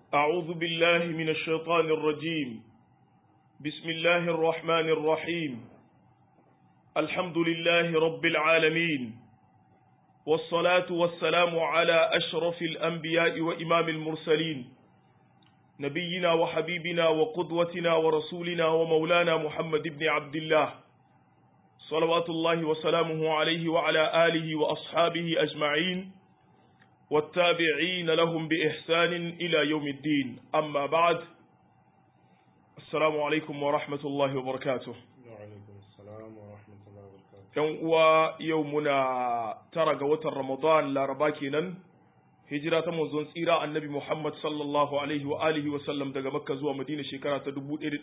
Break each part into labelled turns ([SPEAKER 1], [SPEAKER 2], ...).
[SPEAKER 1] أعوذ بالله من الشيطان الرجيم بسم الله الرحمن الرحيم الحمد لله رب العالمين والصلاة والسلام على أشرف الأنبياء وإمام المرسلين نبينا وحبيبنا وقدوتنا ورسولنا ومولانا محمد بن عبد الله صلوات الله وسلامه عليه وعلى آله وأصحابه أجمعين والتابعين لهم بإحسان إلى يوم الدين أما بعد السلام عليكم ورحمة الله وبركاته
[SPEAKER 2] وعليكم السلام ورحمة الله وبركاته
[SPEAKER 1] yan uwa yau muna tara ga watan Ramadan laraba kenan hijira ta manzon tsira annabi Muhammad sallallahu alaihi wa alihi wa sallam daga Makka zuwa Madina shekara ta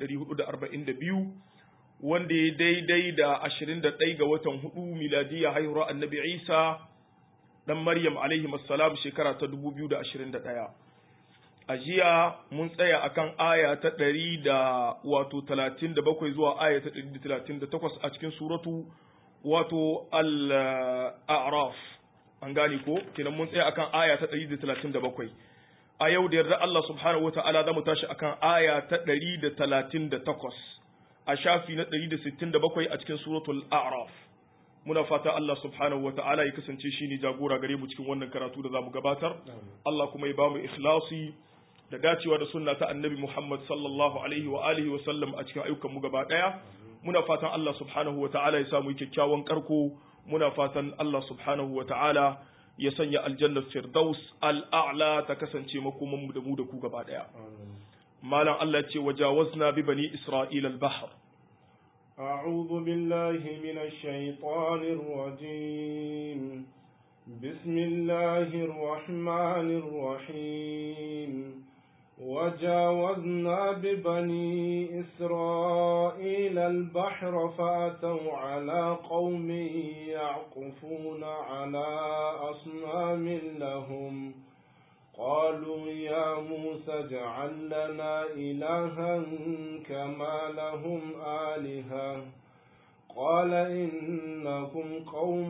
[SPEAKER 1] 1442 wanda ya daidai da 21 ga watan hudu miladiya haihuwar annabi Isa dan Maryam alaihi assalam shekara ta 2021 a jiya mun tsaya akan aya ta 100 da wato 37 zuwa aya ta 138 a cikin suratu wato al-a'raf an gane ko kenan mun tsaya akan aya ta 137 a yau da yarda Allah subhanahu wata'ala zamu tashi akan aya ta 138 a shafi na 167 a cikin suratul a'raf muna fata Allah subhanahu wata'ala ya kasance shine jagora gare mu cikin wannan karatu da zamu gabatar Allah kuma ya bamu ikhlasi da dacewa da sunna ta annabi Muhammad sallallahu alaihi wa alihi wa sallam a cikin ayyukan mu gaba daya muna fatan Allah subhanahu wa ta'ala ya samu kyakkyawan karko muna fatan Allah subhanahu wa ta'ala ya sanya aljannar firdaus al'a'la ta kasance makoman mu da mu da ku gaba daya malam Allah ce wajawazna bi bani isra'ila al-bahr
[SPEAKER 2] أعوذ بالله من الشيطان الرجيم بسم الله الرحمن الرحيم وجاوزنا ببني إسرائيل البحر فأتوا على قوم يعقفون على أصنام لهم قالوا يا موسى اجعل لنا إلها كما لهم آلهة قال إنكم قوم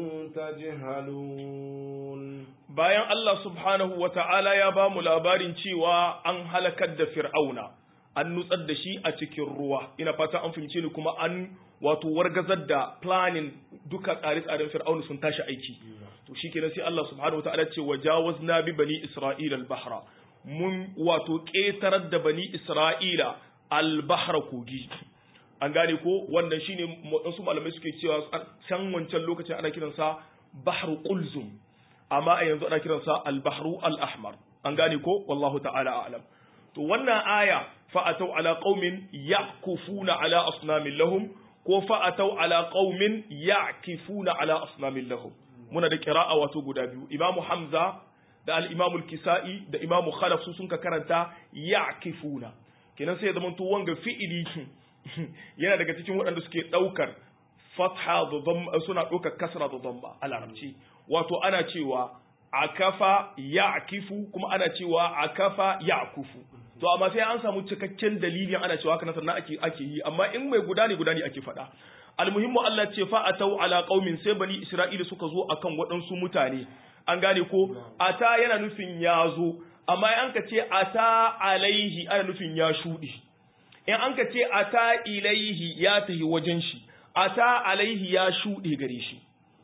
[SPEAKER 2] تجهلون
[SPEAKER 1] bayan Allah subhanahu wa ta'ala ya ba mu labarin cewa an halakar da fir'auna an nutsar da shi a cikin ruwa ina fata an fahimce ni kuma an wato wargazar da planning duka tsare-tsaren fir'auna sun tashi aiki to shikenan sai Allah subhanahu wa ta'ala ce wajawazna bi bani isra'ila al-bahra mun wato ƙetarar da bani isra'ila al-bahra kogi an gane ko wannan shine wasu malamai suke cewa can wancan lokacin ana kiransa bahru qulzum amma a yanzu ana kiransa al-bahru al-ahmar an gane ko wallahu ta'ala a'lam to wannan aya fa atau ala qaumin yakufuna ala asnamin lahum ko fa atau ala qaumin yakifuna ala asnamin lahum muna da qira'a wato guda biyu imamu hamza da al-imamu al-kisa'i da imamu khalaf su sun ka karanta yakifuna kenan sai ya zama to wanga fi'ili yana daga cikin waɗanda suke ɗaukar fatha da dhamma suna ɗaukar kasra da dhamma a larabci wato ana cewa akafa ya'kifu kuma ana cewa akafa ya'kufu to amma sai an samu cikakken dalilin ana cewa haka sannan ake ake yi amma in mai guda ne guda ne ake faɗa almuhimmu Allah ce fa atau ala qaumin sai bani isra'ila suka zo akan waɗansu mutane an gane ko ata yana nufin ya zo amma an ka ce ata alaihi ana nufin ya shuɗe in an ka ce ata ilaihi ya tahi wajen shi ata alaihi ya shuɗe gare shi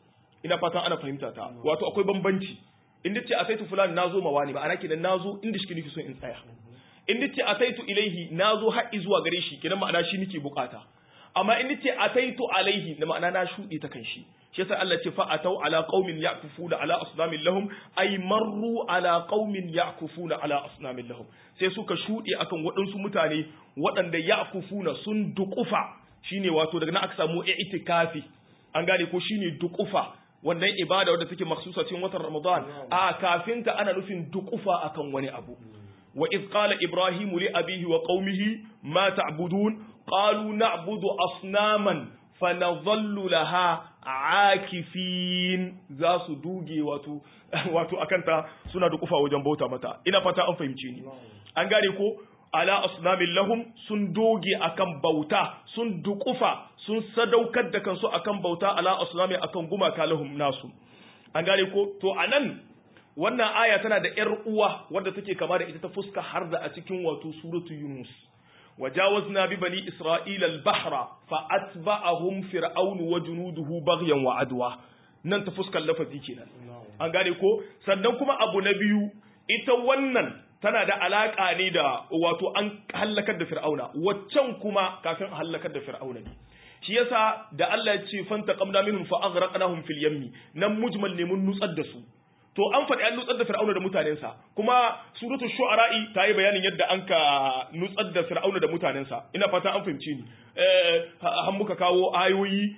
[SPEAKER 1] ina fatan ana fahimta ta wato akwai bambanci in dace ataitu fulani nazo ma wani ba ana kenan nazo inda shi nake so in tsaya in dace ataitu ilaihi nazo har zuwa gare shi kenan ma'ana shi nake bukata amma in dace ataitu alaihi da ma'ana na shuɗe ta kan shi shi yasa Allah ce fa atau ala qaumin ya'kufuna ala asnamin lahum ay marru ala qaumin ya'kufuna ala asnamin lahum sai suka shuɗe akan waɗansu mutane waɗanda ya'kufuna sun duƙufa shine wato daga nan aka samu i'tikafi an gane ko shine duƙufa wannan ibada wadda take maksusa cikin watan Ramadan a kafin ta ana nufin duƙufa akan wani abu wa iz qala ibrahimu li abihi wa qaumihi ma ta'budun qalu na'budu asnaman fanadhallu laha akifin za su duge wato wato akan ta suna duƙufa wajen bauta mata ina fata an fahimce ni an gane ko ala asnamin lahum sun doge akan bauta sun duƙufa sun sadaukar da kansu akan bauta ala asnami akan gumaka lahum nasu an gane ko to anan wannan aya tana da ƴar uwa wadda take kama da ita ta fuska har da a cikin wato suratu Yunus وجاوزنا ببني إسرائيل البحر فأتبعهم فرعون وجنوده بغيا وعدوا nan ta fuskar lafazi kenan an gane ko sannan kuma abu na biyu ita wannan tana da alaka ne da wato an hallakar da fir'auna waccan kuma kafin hallakar da fir'auna ne shi yasa da Allah ya ce fanta qamna minhum fa aghraqnahum fil yammi nan mujmal ne mun nutsar da su to an faɗi an nutsar da fir'auna da mutanensa kuma suratu shu'ara'i ta yi bayanin yadda an ka nutsar da fir'auna da mutanensa ina fata an fahimci ni han muka kawo ayoyi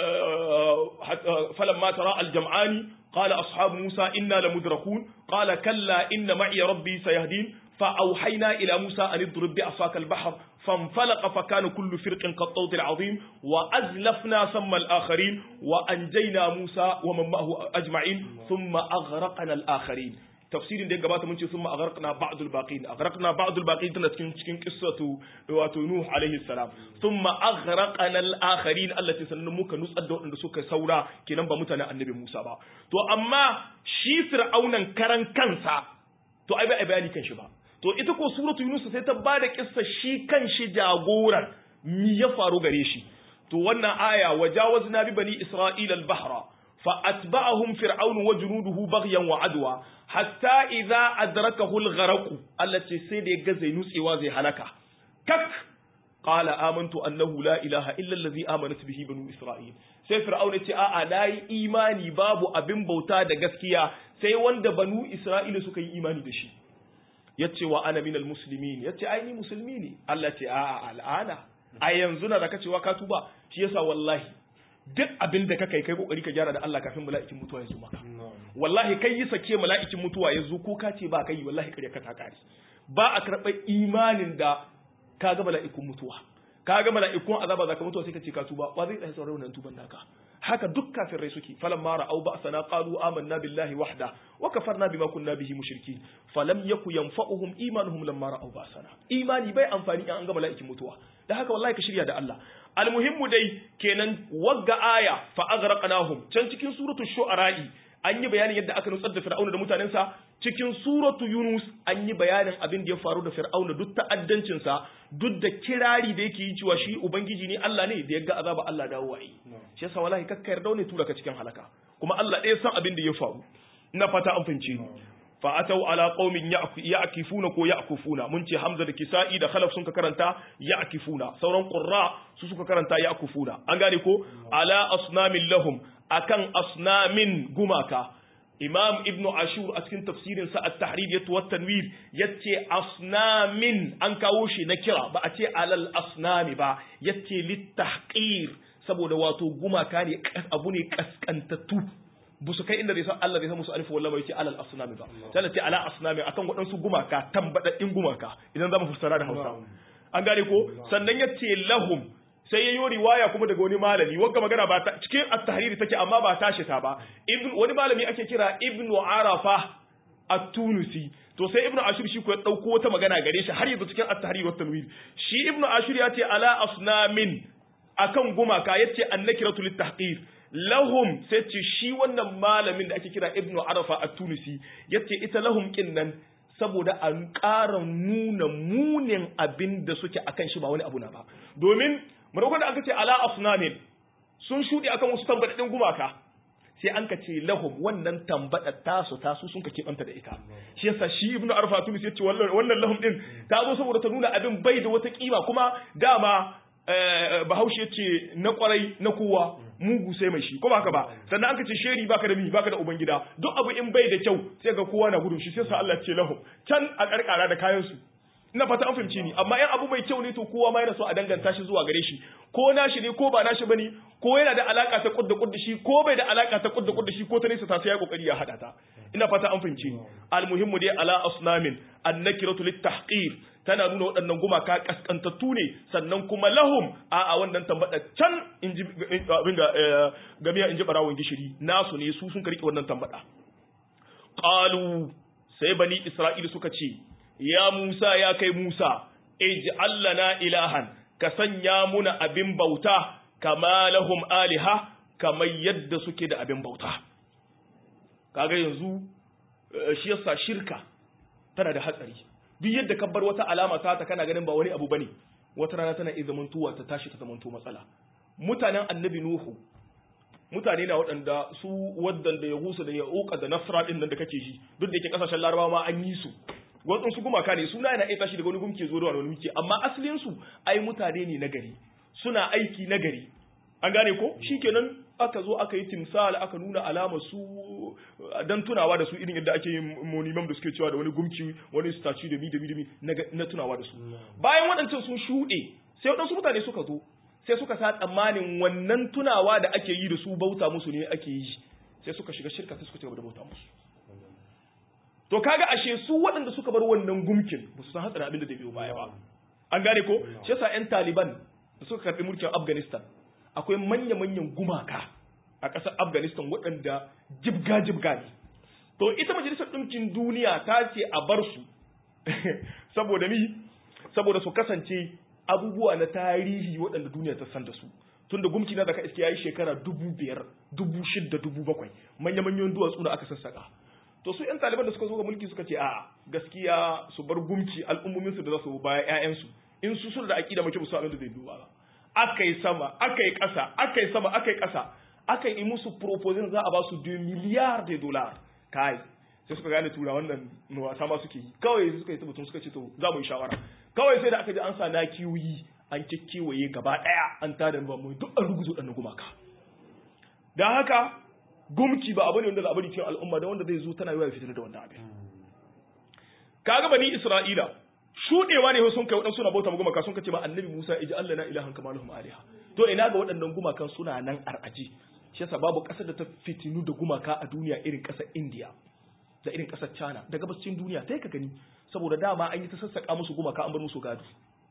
[SPEAKER 1] falamma tara aljam'ani qala ashabu musa inna lamudrakun qala kalla inna ma'iya rabbi sayahdin فأوحينا إلى موسى أن اضرب بعصاك البحر فانفلق فكان كل فرق كالطود العظيم وأزلفنا ثم الآخرين وأنجينا موسى ومن معه أجمعين ثم أغرقنا الآخرين tafsirin da ya gabata mun ce sun agharqna ba'd al-baqin agharqna ba'd al-baqin tana cikin cikin qissatu wato nuh alaihi salam thumma aghraqna al-akharin allati sannan muka nutsar da waɗanda suka saura kenan ba mutanen annabi Musa ba to amma shi fir'aunan karan kansa to ai bai bayani kan shi ba to ita ko suratu yunus sai ta bada kissa shi kan shi jagoran mi ya faru gare shi to wannan aya wajawazna bi bani isra'ila al-bahra fa atba'ahum fir'aun wa junuduhu baghyan wa adwa hatta idza adrakahu al-gharq allati sai da ga zai nutsewa zai halaka kak qala amantu annahu la ilaha illa allazi amanat bihi banu isra'il sai fir'aun ya ce a'a nayi imani babu abin bauta da gaskiya sai wanda banu isra'ila suka yi imani da shi yace wa ana minal muslimin yace ai ni musulmi ne Allah ce a'a al'ana a yanzu na da ka cewa ka tuba shi yasa wallahi duk abin da ka kai kai kokari ka gyara da Allah kafin mala'ikin mutuwa ya zo maka wallahi kai yi sake mala'ikin mutuwa ya zo ko ka ce ba kai wallahi kare ka ta kare ba a karɓar imanin da ka ga mala'ikun mutuwa ka ga mala'ikun azaba zaka mutuwa sai ka ce ka tuba wa zai tsaya sauran wannan tuban naka haka duk kafirai suke falan mara au ba sana qalu amanna billahi wahda wa kafarna bima kunna bihi mushrikin falam yaku yanfa'uhum imanuhum lamma ra'au ba sana imani bai amfani in an ga mala'ikin mutuwa da haka wallahi ka shirya da Allah almuhimmu dai kenan wagga aya fa aghraqnahum can cikin suratul shu'ara'i an yi bayanin yadda aka nutsar da fir'auna da mutanensa cikin suratu yunus an yi bayanin abin da ya faru da fir'auna duk ta'addancinsa duk da kirari da yake yi cewa shi ubangiji ne Allah ne da ya ga azaba Allah dawo yi shi yasa wallahi kakka yarda ne tura ka cikin halaka kuma Allah ɗaya san abin da ya faru ina fata an fahimce ni fa atau ala qaumin ya'kifuna ko ya'kufuna mun ce hamza da kisa'i da khalaf sun ka karanta ya'kifuna sauran qurra su suka karanta ya'kufuna an gane ko ala asnamin lahum akan asnamin gumaka imam ibn ashur a cikin tafsirin sa at-tahrir yatu wat tanwir yace asnamin an kawo shi na kira ba a ce alal asnami ba yace litahqir saboda wato gumaka ne abu ne kaskantattu bu su kai inda zai san Allah zai san musu alifu wallahi yace alal asnami ba sai ce ala asnami akan waɗansu gumaka tambadaddin gumaka idan zamu fassara da Hausa an gane ko sannan yace lahum sai ya yi riwaya kuma daga wani malami wanda magana ba ta cikin at-tahriri take amma ba tashi ta ba ibn wani malami ake kira ibnu arafa at-tunisi to sai ibnu ashur shi ko ya dauko wata magana gare shi har yanzu cikin at-tahrir wa tanwir shi ibnu ashur ya ce ala asnamin akan gumaka yace annakiratu lit-tahqir lahum sai ce shi wannan malamin da ake kira ibnu arafa at-tunisi yace ita lahum kinnan saboda a ƙara nuna munin abin da suke akan shi ba wani abu na ba domin maimakon da aka ce ala asnamin sun shuɗe akan wasu tambadaɗin gumaka sai an ka ce lahum wannan tambada tasu tasu sun ka keɓanta da ita shi yasa shi ibnu arfa tunis ya ce wannan lahum din ta zo saboda ta nuna abin bai da wata kima kuma dama bahaushe ce na kwarai na kowa mugu sai mai shi ko haka ba sannan aka ce sheri baka da mi baka da ubangida duk abu in bai da kyau sai ga kowa na gudun shi sai sa Allah ce lahum can a karkara da kayan su ina fata an fahimci ni amma yan abu mai kyau ne to kowa ma yana so a danganta shi zuwa gare shi ko nashi ne ko ba nashi bane ko yana da alaka ta kudda kudda shi ko bai da alaka ta kudda kudda shi ko ta nesa ta sai ya kokari ya hada ta ina fata an fahimci ni almuhimmu dai ala asnamin annakiratu litahqir tana nuna waɗannan gumaka kaskantattu ne sannan kuma lahum a a wannan tambada can in ji abin ga gamiya in ji barawon gishiri nasu ne su sun karki wannan tambada qalu sai bani isra'ila suka ce ya Musa ya kai Musa, ij'al lana ilahan, ka sanya muna abin bauta, kama lahum aliha, kamar yadda suke da abin bauta. Kaga yanzu shi yasa shirka tana da hatsari duk yadda ka bar wata alama ta ta kana ganin ba wani abu bane wata rana tana iya zamantowa ta tashi ta zamanto matsala mutanen annabi nuhu mutane na waɗanda su waɗanda ya husa da ya uka da nasra ɗin nan da kake ji duk da yake ƙasashen larabawa ma an yi su waɗansu gumaka ne suna yana iya tashi daga wani gumke zo da wani gumke amma asalin su ai mutane ne na gari suna aiki na gari an gane ko shikenan aka zo aka yi timsal aka nuna alama su dan tunawa da su irin yadda ake yin monimam da suke cewa da wani gumki wani statue da mi da mi na tunawa da su bayan waɗancan sun shuɗe sai waɗansu mutane suka zo sai suka sa tsammanin wannan tunawa da ake yi da su bauta musu ne ake yi sai suka shiga shirka sai suka ci gaba da bauta musu to kaga ashe su waɗanda suka bar wannan gumkin ba su san hatsarin abin da zai biyo baya ba an gane ko shi yasa yan taliban da suka karɓi mulkin afghanistan akwai manya-manyan gumaka a ƙasar afghanistan waɗanda jibga-jibga ne to ita majalisar ɗinkin duniya ta ce a bar su saboda ni saboda su kasance abubuwa na tarihi waɗanda duniya ta san da su tun da gumki na da ka iske yayi shekara dubu biyar dubu shidda dubu bakwai manya manyan duwatsu da aka sassaka to su yan taliban da suka zo ga mulki suka ce a gaskiya su bar gumki al'ummomin su da za su baya ƴaƴan su in su sun da aqida mace musu abin da zai duba ba aka yi sama aka yi ƙasa aka yi sama aka yi ƙasa aka yi musu proposal za a ba su 2 miliyar de dollar kai sai suka gane tura wannan wasa ma suke yi kawai suka yi tabbatun suka ce to za mu yi shawara kawai sai da aka ji an sa na kiwoyi an kikkiwaye gaba daya an tada ba mu duk an ruguzo dan gumaka dan haka gumki ba abu ne wanda labari cikin al'umma da wanda zai zo tana yawa fitar da wannan abin kaga bani isra'ila shudewa ne sun kai wadansu suna bauta gumaka sun kace ma annabi Musa iji Allah na ilahan kama lahum aliha to ina ga waɗannan gumakan suna nan ar'aji shi yasa babu ƙasar da ta fitinu da gumaka a duniya irin ƙasar India da irin ƙasar China da gabashin duniya sai ka gani saboda dama an yi ta sassaka musu gumaka an bar musu gado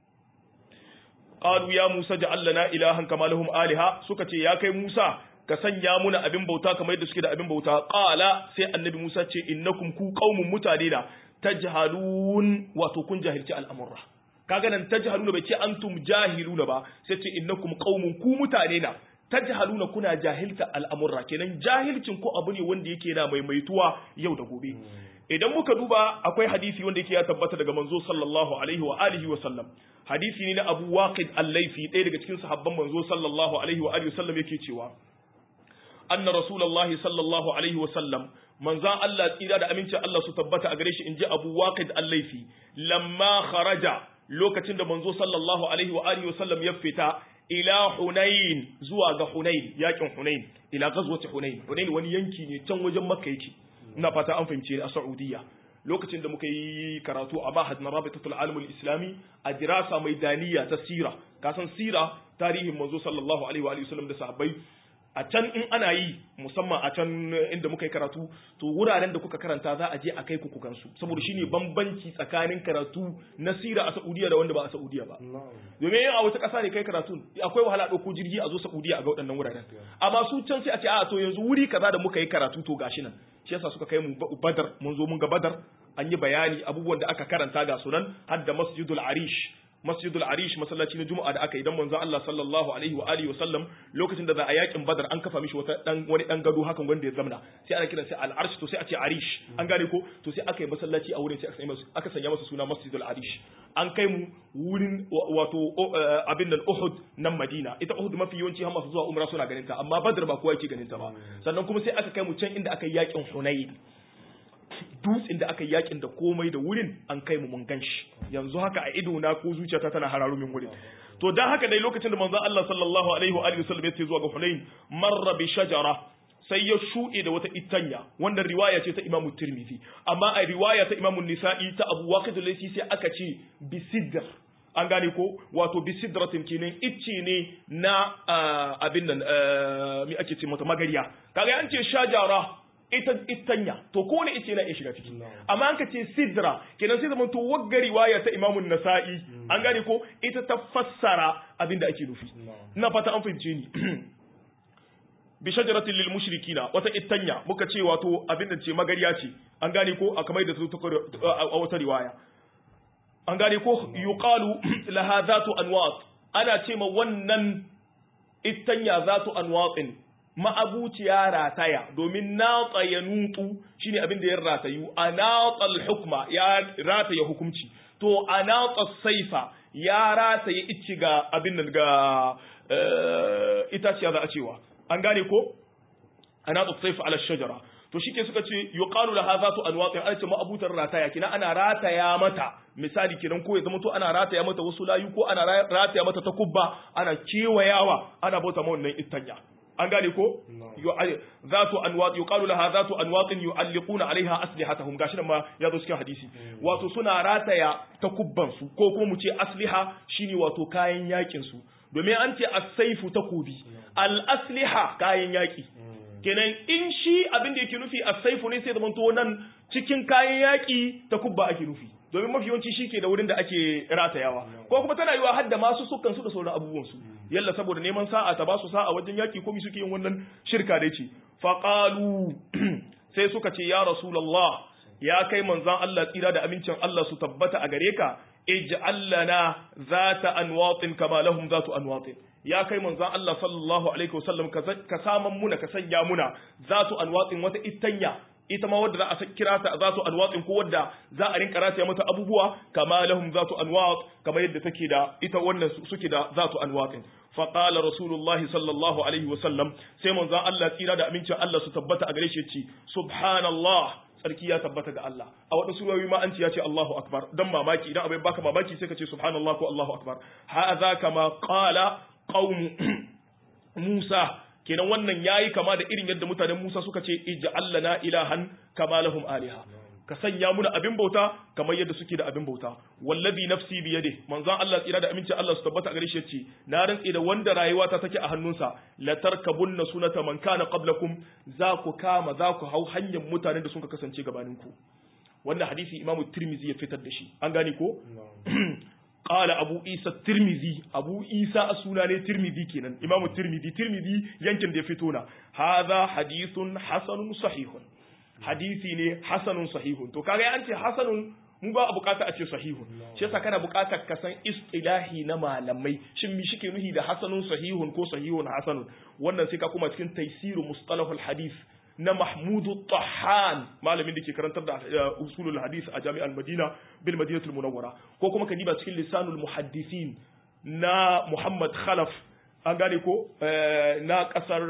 [SPEAKER 1] qalu ya Musa ja'al lana ilahan kama lahum aliha suka ce ya kai Musa ka sanya muna abin bauta kamar yadda suke da abin bauta qala sai annabi Musa ce innakum ku qaumun mutane da tajhalun wato kun jahilci al'amurra kaga nan tajhaluna bai ce antum jahiluna ba sai ce innakum qaumun ku mutane na tajhaluna kuna jahilta al'amurra kenan jahilcin ko abu ne wanda yake na maimaituwa yau da gobe idan muka duba akwai hadisi wanda yake ya tabbata daga manzo sallallahu alaihi wa alihi wa sallam hadisi ne na Abu Waqid al-Laythi ɗaya daga cikin sahabban manzo sallallahu alaihi wa alihi wa sallam yake cewa anna rasulullahi sallallahu alaihi wa sallam manzan Allah tsira da amincin Allah su tabbata a gare shi inji Abu Waqid al-Laythi lamma kharaja lokacin da manzo sallallahu alaihi wa alihi wa sallam ya fita ila Hunain zuwa ga Hunain yakin Hunain ila ghazwati Hunain Hunain wani yanki ne can wajen Makka yake ina fata an fahimce a Saudiya lokacin da muka yi karatu a Mahad na Rabitatul Alamul Islami a dirasa mai daniya ta sira kasan sira tarihin manzo sallallahu alaihi wa alihi wasallam da sahabbai a can in ana yi musamman a can inda muka yi karatu to wuraren da kuka karanta za a je a kai ku kukansu saboda shine bambanci tsakanin karatu na sira a Saudiya da wanda ba a Saudiya ba domin a wata ƙasa ne kai karatu akwai wahala ɗauko jirgi a zo Saudiya a ga waɗannan wuraren amma su can sai a ce a to yanzu wuri kaza da muka yi karatu to gashi nan shi yasa suka kai mu Badar mun zo mun ga Badar an yi bayani abubuwan da aka karanta ga sunan har da Masjidul Arish masjidul arish masallaci na juma'a da aka yi dan manzo Allah sallallahu alaihi wa alihi wa sallam lokacin da za a yakin badar an kafa mishi wata dan wani dan gado hakan wanda ya zamna sai ana kiran sai al arsh to sai a ce arish an gane ko to sai aka yi masallaci a wurin sai aka sanya masa aka sanya masa suna masjidul arish an kai mu wurin wato abin nan Uhud nan Madina ita Uhud mafi yawanci har masu zuwa umra suna ganin ta amma Badr ba kowa yake ganin ta ba sannan kuma sai aka kai mu can inda aka yi yakin Hunayn dutsen da aka yi yakin da komai da wurin an kai mu mun ganshi yanzu haka a ido na ko zuciyata tana hararo min wurin to dan haka dai lokacin da manzon Allah sallallahu alaihi wa alihi wasallam ya ce zuwa ga Hunain marra bi shajara sai ya shuɗe da wata itanya wannan riwaya ce ta Imam Tirmidhi amma a riwaya ta Imam Nisa'i ta Abu Waqid al-Laythi sai aka ce bi sidr an gane ko wato bi sidratin kenan icce ne na abin nan mi ake ce mata magariya kaga an ce shajara ita itanya to ko ne ice na iya shiga ciki amma an ka ce sidra kenan sai zaman to wagga riwaya ta imamun nasa'i an gane ko ita ta fassara abinda ake nufi ina fata an fahimce ni bi shajaratin lil mushrikina wata itanya muka ce wato abinda ce magariya ce an gane ko a kamar da ta a wata riwaya an gane ko yuqalu laha zatu anwat ana ce ma wannan itanya zatu anwatin ma'abuciya rataya domin natsa ya nutu shine abin da ya ratayu a natsal hukma ya rataya hukunci to a natsa saifa ya rataya ici ga abin nan ga itaciya za a cewa an gane ko a natsa saifa ala shajara to shike suka ce yuqalu laha zatu anwaqin alce ma'abutar rataya kina ana rataya mata misali kinan ko ya zama to ana rataya mata wasu layu ko ana rataya mata takubba ana kewayawa ana bauta ma wannan ittanya an gane ko zatu anwat yuqalu laha zatu anwatin yu'alliquna alaiha aslihatahum gashi nan ma ya zo cikin hadisi wato suna rataya takubban su ko kuma mu ce asliha shine wato kayan yakin su domin an ce as-saifu takubi al-asliha kayan yaki kenan in shi abin da yake nufi as-saifu ne sai zaman to nan cikin kayan yaki takubba ake nufi domin mafi yawanci shi ke da wurin da ake ratayawa ko kuma tana yiwa hadda masu sukan su da sauran abubuwan su yalla saboda neman sa'a ta ba su sa'a wajen yaki ko mi suke yin wannan shirka da ce faqalu sai suka ce ya rasulullah ya kai manzon Allah tsira da amincin Allah su tabbata a gare ka ij'al lana zata anwatin kama lahum zatu anwatin ya kai manzon Allah sallallahu alaihi wasallam ka saman muna ka sanya muna zatu anwatin wata ittanya ita ma wadda za a kira ta za su anwatsin ko wadda za a rinka rataya mata abubuwa kama lahum za su anwat kamar yadda take da ita wannan suke da za su anwatsin fa qala rasulullahi sallallahu alaihi wasallam sai manzon Allah tsira da amincin Allah su tabbata a gare shi yace subhanallah tsarki ya tabbata ga Allah a wata surowi ma an ce ya ce Allahu akbar dan mamaki idan abin baka mamaki sai ka ce subhanallah ko Allahu akbar hadha kama qala qaum Musa kenan wannan yayi kama da irin yadda mutanen Musa suka ce ij'al lana ilahan kama lahum aliha ka sanya muna abin bauta kamar yadda suke da abin bauta wallazi nafsi bi yadi manzon Allah tsira da aminci Allah su tabbata a gare shi yace na rantsi da wanda rayuwa ta take a hannunsa la tarkabunna sunata man kana qablakum za ku kama za ku hau hanyar mutanen da suka kasance gabanin ku wannan hadisi imamu tirmizi ya fitar da shi an gane ko قال أبو إيسى الترمذي أبو إيسى السناني ترمذي كنا إمام الترمذي ترمذي يمكن دي فتونا هذا حديث حسن صحيح حديثي ne hasanun sahihun to kaga an ce hasanun mu ba bukata a ce sahihun shi yasa kana bukatar ka san istilahi na malamai shin mi shike nuhi da hasanun sahihun ko sahihun hasanun wannan sai ka kuma cikin taysiru mustalahul hadith na Mahmudu Tahan malamin da ke karantar da usulul hadis a jami'ar Madina bil Madinatul Munawwara ko kuma ka diba cikin lisanul muhaddisin na Muhammad Khalaf an gane ko na kasar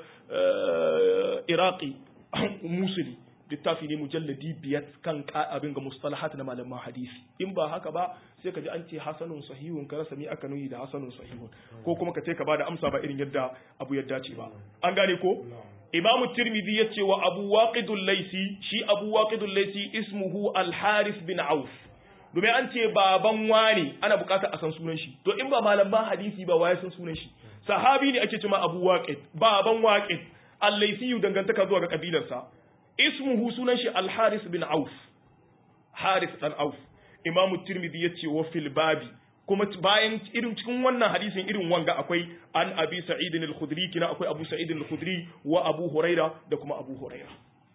[SPEAKER 1] Iraqi Musuli littafi ne mujalladi biyar kan abin ga mustalahat na malaman hadisi in ba haka ba sai ka ji an ce hasanun sahihun ka rasa mi aka nuyi da hasanun sahihun ko kuma ka ce ka bada amsa ba irin yadda abu yadda ce ba an gane ko Imam Tirmidhi ya ce wa Abu Waqidul Laisi shi Abu Waqidul Laisi ismuhu Al-Harith bin Auf domin an ce baban wani ana bukatar a san sunan shi to in ba malaman hadisi ba waye san sunan shi sahabi ne ake cewa Abu Waqid baban Waqid Al-Laisi dangantaka zuwa ga kabilarsa ismuhu sunan shi Al-Harith bin Auf Harith dan Auf Imam Tirmidhi ya ce wa fil babi kuma bayan irin cikin wannan hadisin irin wanga akwai an abi sa'id al-khudri kina akwai abu sa'id al-khudri wa abu huraira da kuma abu huraira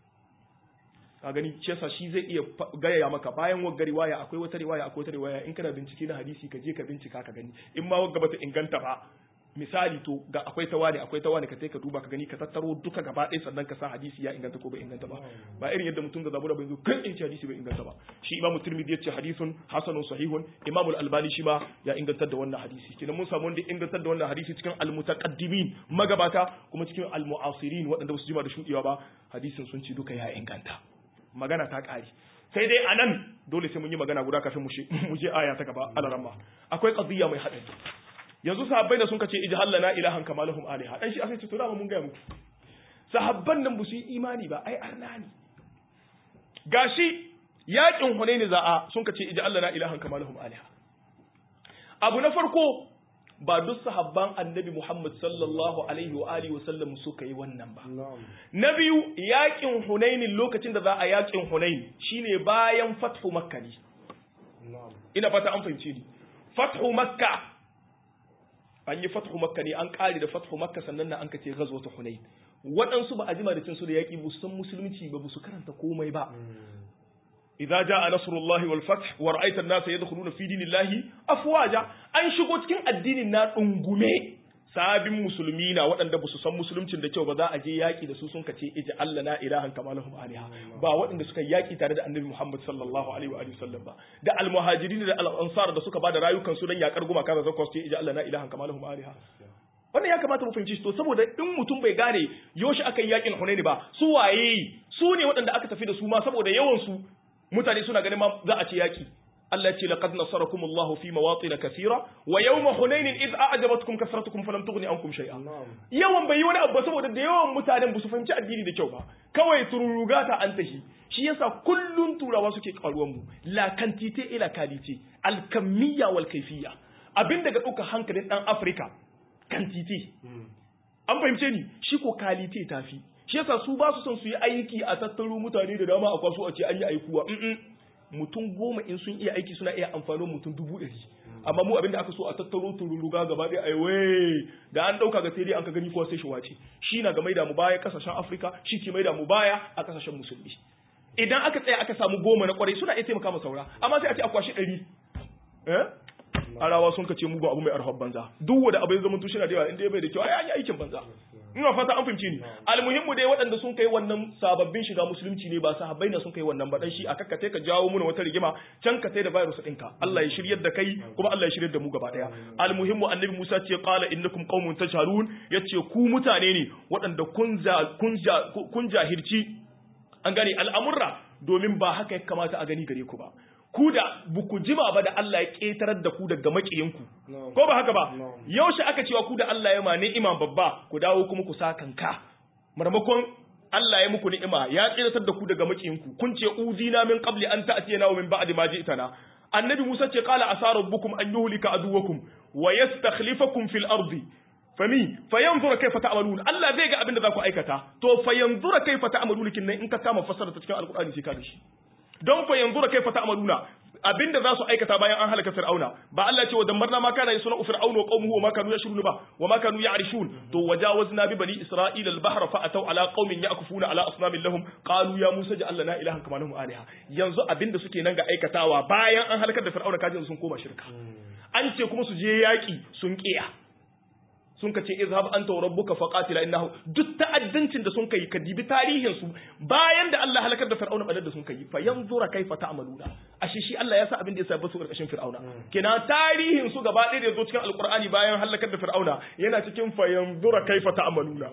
[SPEAKER 1] ka gani ce sa shi zai iya gaya maka bayan wagga riwaya akwai wata riwaya akwai wata riwaya in kana bincike na hadisi ka je ka bincika ka gani in ma wagga bata inganta ba misali to ga akwai ta wani akwai ta wani ka ka duba ka gani ka tattaro duka gaba ɗaya sannan ka sa hadisi ya inganta ko bai inganta ba ba irin yadda mutum da zabura bai zo kan in ce hadisi bai inganta ba shi imam tirmidhi yace hadisun hasanun sahihun imam al-albani shi ma ya ingantar da wannan hadisi kenan mun samu wanda ingantar da wannan hadisi cikin al-mutaqaddimin magabata kuma cikin al-mu'asirin waɗanda ba su jima da shuɗewa ba hadisin sun ci duka ya inganta magana ta ƙare sai dai a nan dole sai mun yi magana guda kafin mu je aya ta gaba alaramma akwai qadiyya mai haɗari yanzu sahabbai da sun kace ijhal lana ilahan kama lahum aliha dan shi aka ce to da mun ga muku sahabban nan ba su yi imani ba ai arna ne gashi yakin hunaini za'a sun kace ijhal lana ilahan kama lahum aliha abu na farko ba duk sahabban annabi Muhammad sallallahu alaihi wa alihi wa sallam suka yi wannan ba na biyu yakin hunaini lokacin da za a yakin hunaini shine bayan fathu makka ne ina fata an fahimce ni fathu makka an yi fathu makka ne an kare da fathu makka sannan na an kace gazo ta hunain waɗansu ba a jima da cin su da yaƙi ba su san musulunci ba su karanta komai ba idza jaa nasrullahi wal fath wa ra'aita an-nasa yadkhuluna fi dinillahi afwaja an shigo cikin addinin na dungume sabin musulmi na waɗanda ba su san musuluncin da kyau ba za a je yaƙi da su sun kace ija Allah na ilahan kama lahum aliha ba waɗanda suka yaƙi tare da annabi Muhammad sallallahu alaihi wa sallam ba da almuhajirin da al-ansar da suka bada rayukan su dan yaƙar gumaka da zakwas ce ija Allah na ilahan kama lahum aliha wannan ya kamata mu fahimci to saboda in mutum bai gane yoshi aka yi yaƙin Hunaini ba su waye su ne waɗanda aka tafi da su ma saboda yawan su mutane suna ganin ma za a ce yaƙi Allah ce laqad nasarakum Allahu fi mawatin kathira wa yawma hunain id a'jabatkum kasratukum falam tughni ankum shay'a yawan bai yi wani abu saboda da yawan mutanen ba su fahimci addini da kyau ba kawai tururuga ta an tahi shi yasa kullun turawa suke karuwan mu la quantité et la qualité al kamiyya wal kayfiyya abin daga duka hankalin dan Afrika quantité an fahimce ni shi ko qualité tafi shi yasa su ba su son su yi aiki a tattaro mutane da dama a kwaso a ce an yi aikuwa mutum goma in sun iya aiki suna iya amfani mutum dubu ɗari amma mu abinda aka so a tattaro tururuga gaba ɗaya ai wai da an ɗauka ga sai dai an ka gani ko sai shi wace shi na ga maida mu baya kasashen afirka shi ke maida mu baya a kasashen musulmi idan aka tsaya aka samu goma na kwarai suna iya taimaka ma saura amma sai a ce a kwashi ɗari eh arawa sun kace mugun abu mai arhab banza duk wanda abu ya zama tushe na da yawa inda ya bai da kyau ai an yi aikin banza ina fata an fahimci ni almuhimmu dai waɗanda sun kai wannan sababbin shiga musulunci ne ba sahabbai ne sun kai wannan ba dan shi aka kace ka jawo muna wata rigima can ka sai da virus ɗinka Allah ya shiryar da kai kuma Allah ya shiryar da mu gaba daya almuhimmu annabi Musa ce qala innakum qaumun tajhalun yace ku mutane ne waɗanda kun kun kun jahirci an gane al'amurra domin ba haka ya kamata a gani gare ku ba ku da buku jima ba da Allah ya ƙetarar da ku daga maƙiyinku ko ba haka ba yaushe aka cewa ku da Allah ya ma ni'ima babba ku dawo kuma ku sa kanka marmakon Allah ya muku ni'ima ya ƙetarar da ku daga maƙiyinku kun ce uzina min qabli an ta'tiyana wa min ba'di ma ji'tana annabi Musa ce qala asa rabbukum an yuhlika aduwakum wa yastakhlifakum fil ardi fami fayanzura kaifa ta'malun Allah zai ga abin da za ku aikata to fayanzura kaifa ta'malun kin nan in ka kama fassara ta cikin alqur'ani sai ka da shi don fa yanzu da kai fata amaluna abinda za su aikata bayan an halaka fir'auna ba Allah ce wa damarna ma kana yasuna fir'auna wa qaumuhu wa ma kanu yashrun ba wa ma kanu ya'rishun to wajawazna bi bani isra'ila al-bahra fa ataw ala qaumin ya'kufuna ala asnamin lahum qalu ya musa ja'al lana ilahan kama lahum alaha yanzu abinda suke nan ga aikatawa bayan an halakar da fir'auna kaje sun koma shirka an ce kuma su je yaki sun kiya sun ka ce izhab anta wa rabbuka faqatila innahu duk ta'addancin da sun kai ka dibi tarihin su bayan da Allah halakar da fir'auna badar da sun kai fa yanzura kaifa ta'maluna ashe shi Allah ya sa abin da ya sa basu karkashin fir'auna kenan tarihin su gaba ɗaya da yazo cikin alqur'ani bayan halakar da fir'auna yana cikin fa yanzura kaifa ta'maluna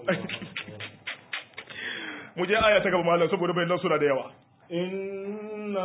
[SPEAKER 1] mu je aya ta gaba malam saboda bayanan suna da yawa
[SPEAKER 2] إن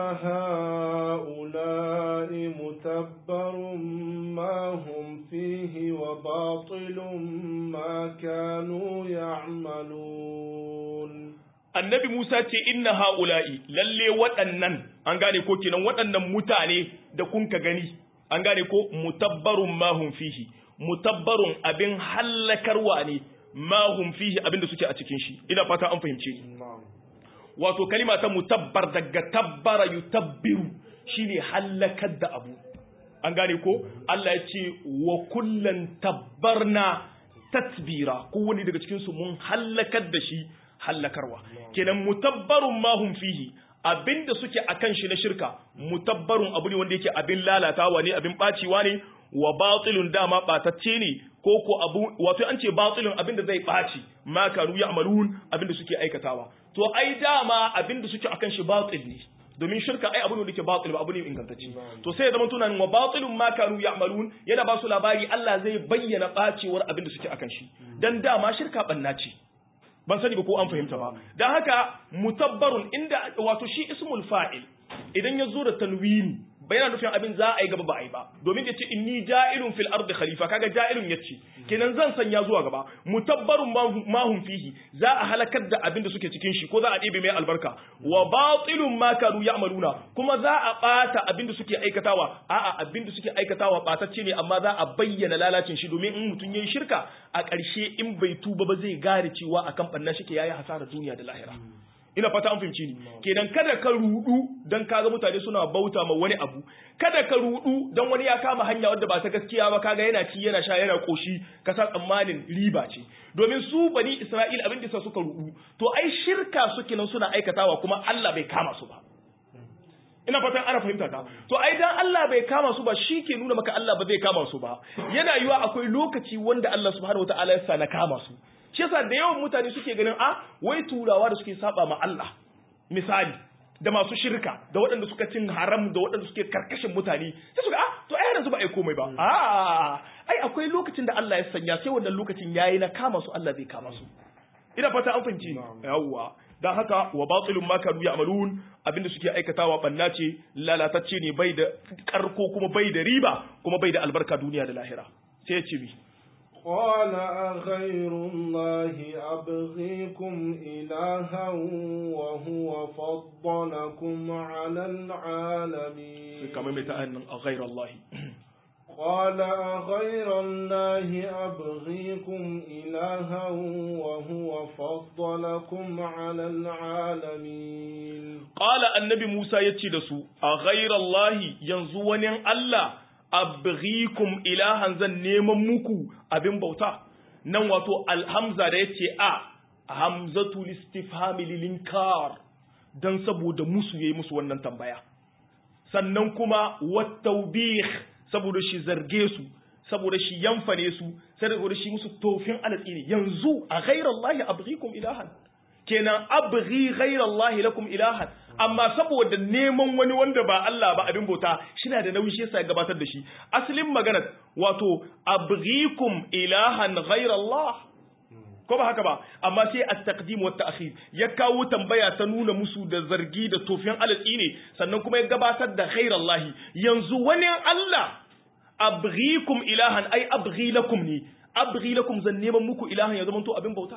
[SPEAKER 2] هؤلاء متبر ما هم فيه وباطل ما كانوا يعملون
[SPEAKER 1] annabi Musa ce inna ha'ula'i lalle waɗannan an gane ko kenan waɗannan mutane da kun ka gani an gane ko mutabbarun mahum fihi mutabbarun abin hallakarwa ne mahum fihi abin da suke a cikin shi ina fata an fahimce ni wato kalima ta mutabbar daga tabbara yutabbiru shine hallakar da abu an gane ko Allah ya ce wa kullan tabbarna tatbira kowane daga cikin su mun hallakar da shi hallakarwa kenan mutabbarun ma hum fihi abinda suke akan shi na shirka mutabbarun abu ne wanda yake abin lalatawa ne abin baciwa ne wa batilun dama batacce ne ko ko abu wato an ce batilun abinda zai baci ma kanu ya'malun abinda suke aikatawa to ai dama abinda suke akan shi batil ne domin shirka ai abu ne da ke batil ba abu ne ingantacce to sai ya zama tunanin wa batilun ma kanu ya'malun yana ba su labari Allah zai bayyana bacewar abinda suke akan shi dan dama shirka banna ce ban sani ba ko an fahimta ba dan haka mutabbarun inda wato shi ismul fa'il idan ya zo da tanwini ba yana nufin abin za a yi gaba ba a yi ba domin ya ce inni ja'ilun fil ardi khalifa kaga ja'ilun ya ce kenan zan sanya zuwa gaba mutabbarun mahum fihi za a halakar da abin da suke cikin shi ko za a ɗebe mai albarka wa batilun ma kanu ya'maluna kuma za a ɓata abin da suke aikatawa a'a abin da suke aikatawa ɓatacce ne amma za a bayyana lalacin shi domin in mutum yayi shirka a ƙarshe in bai tuba ba zai gane cewa akan ɓanna shi ke yayi hasara duniya da lahira ina fata an fahimci ni kenan kada ka rudu dan kaga mutane suna bauta ma wani abu kada ka rudu dan wani ya kama hanya wadda ba ta gaskiya ba kaga yana ci yana sha yana koshi ka sa tsammanin riba ce domin su bani Isra'il abin da suka rudu to ai shirka suke nan suna aikatawa kuma Allah bai kama su ba ina fatan ana fahimta ta to ai dan Allah bai kama su ba shi ke nuna maka Allah ba zai kama su ba yana yiwa akwai lokaci wanda Allah subhanahu wataala ya sa na kama su shi yasa da yawan mutane suke ganin a wai turawa da suke saba ma Allah misali da masu shirka da waɗanda suka cin haram da waɗanda suke karkashin mutane sai suka ah to ai yanzu ba ai komai ba a ai akwai lokacin da Allah ya sanya sai wannan lokacin yayi na kama su Allah zai kama su ina fata an fahimci yawwa dan haka wa batilun ma kanu ya'malun abinda suke aikatawa banna ce lalatacce ne bai da karko kuma bai da riba kuma bai da albarka duniya da lahira sai ya ce mi
[SPEAKER 2] قال أغير الله أبغيكم إلها وهو فضلكم على العالمين
[SPEAKER 1] كما متأن غير الله
[SPEAKER 2] قال أغير الله أبغيكم إلها وهو فضلكم على العالمين
[SPEAKER 1] قال النبي موسى يتشدسو أغير الله ينزون الله abghikum ilahan zan neman muku abin bauta nan wato alhamza da yace a hamzatu listifhami lilinkar dan saboda musu yayi musu wannan tambaya sannan kuma wattaubih saboda shi zarge su saboda shi yamfane su saboda shi musu tofin alatsi ne yanzu a ghairallahi abghikum ilahan kenan abghi ghairallahi lakum ilahan amma saboda neman wani wanda ba Allah ba abin bauta shina da nauyi shi yasa gabatar da shi asalin magana wato abghikum ilahan ghairallah ko ba haka ba amma sai at-taqdim wa ta'khir ya kawo tambaya ta nuna musu da zargi da tofin alatsi ne sannan kuma ya gabatar da ghairallahi yanzu wani Allah abghikum ilahan ai abghi lakum ni abghi lakum zan neman muku ilahan ya zama to abin bauta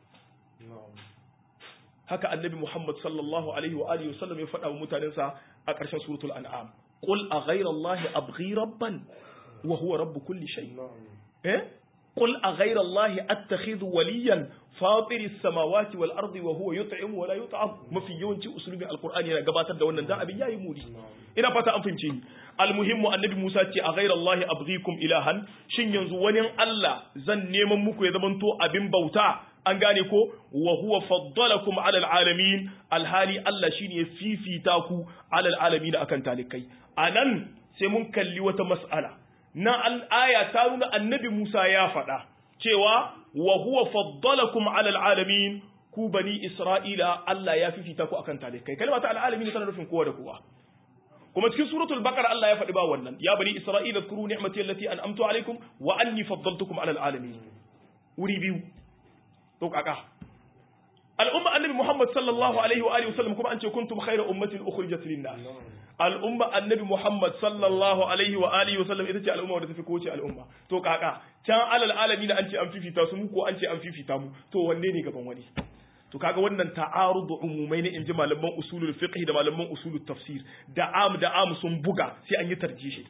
[SPEAKER 1] haka annabi Muhammad sallallahu alaihi wa alihi wasallam ya faɗa wa mutanensa a ƙarshen suratul an'am qul a ghayra allahi abghi rabban wa huwa rabb kulli shay eh qul a ghayra allahi attakhidhu waliyan fatir as-samawati wal ardi wa huwa yut'im wa la yut'am mafi yawanci usulubi alqur'ani yana gabatar da wannan dan abin yayi mudi ina fata an fahimce ni almuhimmu annabi Musa ce a ghayra allahi abghikum ilahan shin yanzu wani Allah zan neman muku ya zamanto abin bauta an gane ko wa huwa faddalakum ala alamin alhali Allah shine ya fifita ku ala alamin akan talikai anan sai mun kalli wata mas'ala na al-aya ta nuna annabi Musa ya faɗa cewa wa huwa faddalakum ala alamin ku bani Isra'ila Allah ya fifita ku akan talikai kalma ta al-alamin tana nufin kowa da kowa kuma cikin suratul baqara Allah ya faɗi ba wannan ya bani Isra'ila zkuru ni'mati allati an'amtu alaikum wa anni faddaltukum ala alamin wuri biyu to kaka al'umma annabi Muhammad sallallahu alaihi wa alihi wasallam kuma an ce kuntum khayra ummatin ukhrijat lin-nas al'umma annabi Muhammad sallallahu alaihi wa alihi wasallam ita ce al'umma wadda tafi kowace al'umma to kaka can alal alamin an ce an fifita su mu ko an ce an fifita mu to wanne ne gaban wani to kaga wannan ta'arudu umumai ne inji malaman usulul fiqh da malaman usulul tafsir da am da am sun buga sai an yi tarjihi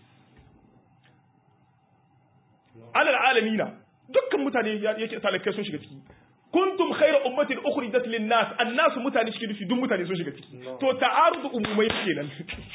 [SPEAKER 1] alal alamina dukkan mutane yake talakai sun shiga ciki kuntum khayra ummatin ukhrijat lin nas annas mutane cikin nufi duk mutane sun shiga ciki to ta'arudu umumai kenan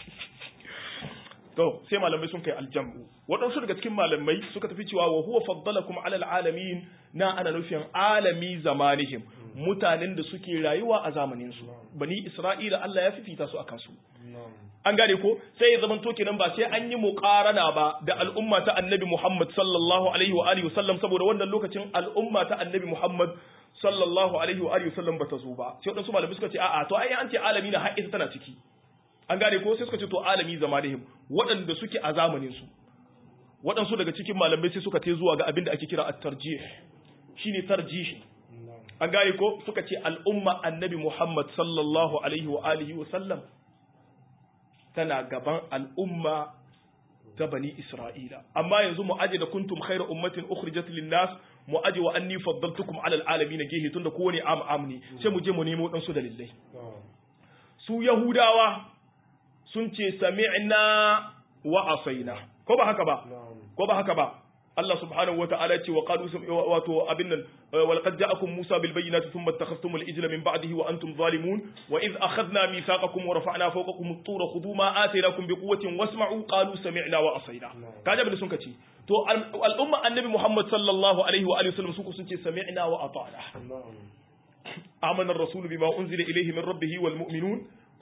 [SPEAKER 1] to sai malamai sun kai aljamu waɗansu daga cikin malamai suka tafi cewa wa huwa faddalakum ala alamin na ana nufin alami zamanihim mutanen da suke rayuwa a zamanin su bani isra'ila Allah ya fifita su akan su an gane ko sai ya zama to kenan ba sai an yi muqarana ba da al'umma ta annabi Muhammad sallallahu alaihi wa alihi wasallam saboda wannan lokacin al'umma ta annabi Muhammad sallallahu alaihi wa alihi wasallam bata zo ba sai wadansu malamai suka ce a'a to ai an ce alami na har ita tana ciki an gane ko sai suka ce to alami zamanihim waɗanda suke a zamanin su waɗansu daga cikin malamai sai suka ce zuwa ga abin da ake kira at-tarjih shine tarjihi an gane ko suka ce al'umma annabi Muhammad sallallahu alaihi wa alihi wasallam tana gaban al'umma ta bani Isra'ila. Amma yanzu mu aje da kuntum khairu ummatin ukhrijat lin-nas mu aje wa anni faddaltukum ala al-alamin gehe tunda kowane am am ne sai mu je mu nemo dan su dalilai. Su Yahudawa sun ce sami'na wa asaina. Ko ba haka ba? Ko ba haka ba? Allah subhanahu wa ta'ala ce wa qalu wato abin nan wa laqad ja'akum Musa bil bayyinati thumma ittakhadhtum al ijla min ba'dihi wa antum zalimun wa idh akhadna mithaqakum wa rafa'na fawqakum at-tura khudhu ma ataynakum bi quwwatin wasma'u qalu sami'na wa asayna kaje abin da sun kace to al'umma annabi Muhammad sallallahu alaihi wa alihi wasallam su sun ce sami'na wa ata'na amana ar-rasul bima unzila ilayhi min rabbih wal mu'minun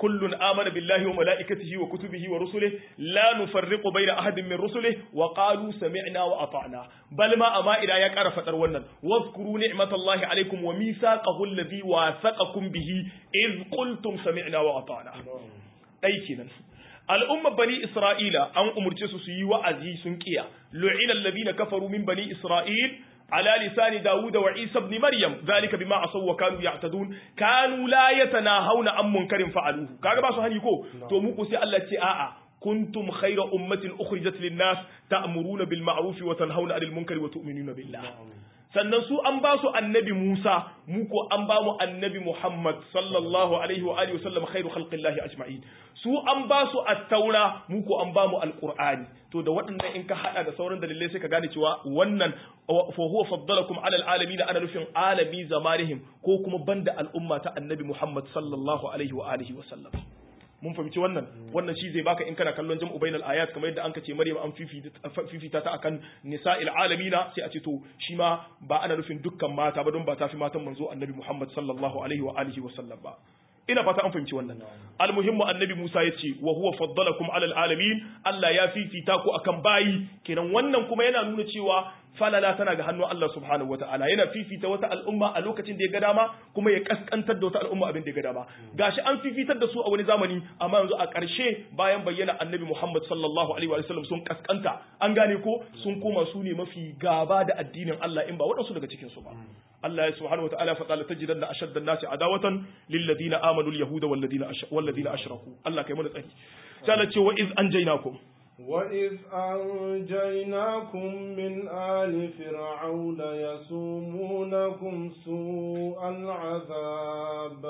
[SPEAKER 1] kullun amana billahi wa malaikatihi wa kutubihi wa rusulihi la nufarriqu baina ahadin min rusulihi wa qalu sami'na wa ata'na bal ma amma ida ya ƙara fadar wannan wazkuru ni'matallahi alaikum wa mithaqahu alladhi wasaqakum bihi iz qultum sami'na wa ata'na dai kenan al'ummar bani Isra'ila an umurce su su yi wa'azi sun kiya, lu'ina alladhina kafaru min bani Isra'il, ala lisani Dawuda wa Isa ibn Maryam, zalika bima asaw wa kanu ya'tadun, kanu la yatanahawna an munkarin fa'aluhu. Kaga ba su hani ko? To muku sai Allah ce a'a kuntum khayra ummatin ukhrijat lin-nas ta'muruna bil ma'ruf wa tanhauna 'anil munkari wa tu'minuna billah. sannan su an ba su annabi Musa mu ko an ba mu annabi Muhammad sallallahu alaihi wa alihi wasallam khairu khalqillahi ajma'in su an ba su at-taura mu ko an ba mu al-qur'ani to da waɗannan in ka hada da sauran dalilai sai ka gane cewa wannan fa huwa faddalakum ala al-alamin ana nufin alami zamanihim ko kuma banda al'umma ta annabi Muhammad sallallahu alaihi wa alihi wasallam mun fahimci wannan wannan shi zai baka in kana kallon jam'u bainal ayat kamar yadda an ce Maryam an fifita ta akan nisa'il alamina sai a ce to shi ma ba ana nufin dukkan mata ba don ba ta fi matan manzo annabi Muhammad sallallahu alaihi wa alihi wa sallam ba ina fata an fahimci wannan almuhimmu annabi Musa ya ce wa huwa faddalakum alal alamin Allah ya fifita ku akan bayi kenan wannan kuma yana nuna cewa falala tana ga hannun Allah subhanahu wataala yana fifita wata al'umma a lokacin da ya ga dama kuma ya kaskantar da wata al'umma abin da ya ga dama gashi an fifitar da su a wani zamani amma yanzu a ƙarshe bayan bayyana annabi Muhammad sallallahu alaihi wa sallam sun kaskanta an gane ko sun koma su ne mafi gaba da addinin Allah in ba waɗansu daga cikin su ba Allah ya subhanahu wataala fa qala tajidanna ashadda an-nasi adawatan lil ladina amanu al-yahuda wal ladina wal ladina ashraku Allah kai mana tsari sai Allah ce wa iz anjaynakum
[SPEAKER 2] وإذ أنجيناكم من آل فرعون يسومونكم سوء العذاب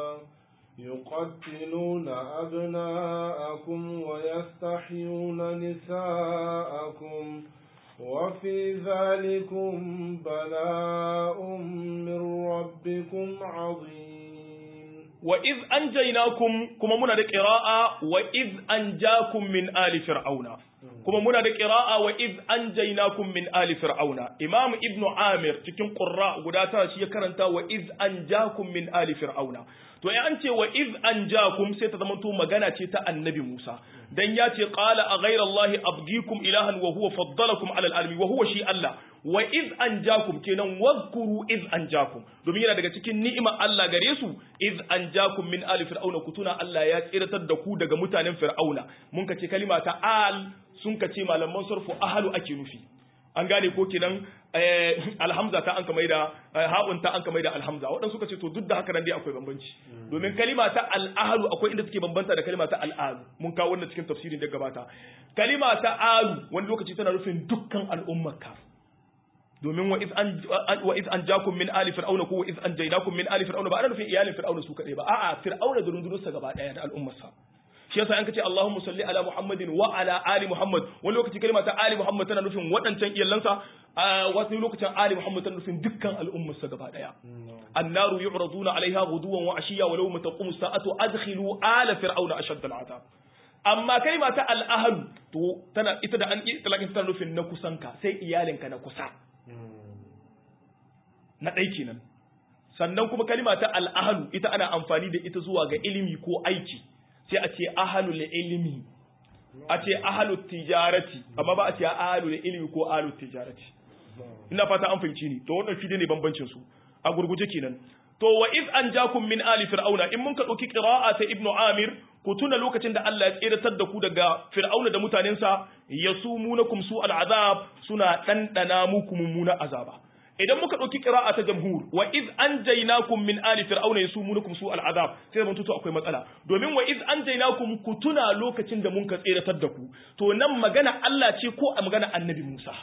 [SPEAKER 2] يقتلون أبناءكم ويستحيون نساءكم وفي ذلكم بلاء من ربكم عظيم
[SPEAKER 1] وإذ أنجيناكم كما منا قراءة وإذ أنجاكم من آل فرعون كما منا قراءة وإذ أنجيناكم من آل فرعون إمام ابن عامر cikin qurra guda tara shi ya karanta wa iz anjakum min ali fir'auna to ya an ce wa iz anjakum sai ta zama to magana ce ta annabi Musa dan ya ce qala a ghayra allahi abgikum ilahan wa huwa faddalakum ala alamin wa huwa shi Allah wa iz anjakum kenan wazkuru iz anjakum domin yana daga cikin ni'imar Allah gare su iz anjakum min ali fir'auna kutuna Allah ya tsiratar da ku daga mutanen fir'auna mun kace kalima ta al sun kace malaman sarfu ahlu ake nufi an gane ko kenan alhamza ta an kamar da haɓun ta an kamar da alhamza waɗansu suka ce to duk da haka nan dai akwai bambanci domin kalima ta al'ahlu akwai inda suke bambanta da kalima ta al'adu mun kawo wannan cikin tafsirin da gabata kalima ta alu wani lokaci tana nufin dukkan al'ummarka domin wa iz an wa iz an jakum min ali fir'auna ko wa iz an jaynakum min ali fir'auna ba ana nufin iyalin fir'auna su kadai ba a'a fir'auna da rundunarsa gaba daya da al'ummarsa shi yasa an kace Allahumma salli ala Muhammadin wa ala ali Muhammad wani lokaci kalma ta ali Muhammad tana nufin waɗancan iyalansa wasu lokacin ali Muhammad tana nufin dukkan al'ummarsa gaba daya annaru yu'raduna alaiha ghuduwan wa ashiya walau mataqumu sa'atu adkhilu ala fir'auna ashadda al'azab amma kalma ta al'ahlu to tana ita da an yi talakin tana nufin na kusanka sai iyalinka na kusa na ɗai kenan sannan kuma kalma ta al'ahlu ita ana amfani da ita zuwa ga ilimi ko aiki sai a ce ahalul ilimi a ce ahalul tijarati amma ba a ce ahalul ilimi ko ahalul tijarati ina fata an fahimci ni to wannan fide ne bambancin su a gurguje kenan to wa iz anjakum min ali fir'auna in mun ka dauki qira'a ta ibnu amir ku tuna lokacin da Allah ya tsiratar da ku daga fir'auna da mutanensa yasumunakum su al'azab suna dandana muku mummuna azaba idan muka ɗauki ƙira'a ta jamhur wa iz anjaynakum min ali fir'auna yasumunukum su al'azab sai mun tuto akwai matsala domin wa iz anjaynakum ku tuna lokacin da mun ka tseratar da ku to nan magana Allah ce ko a magana annabi Musa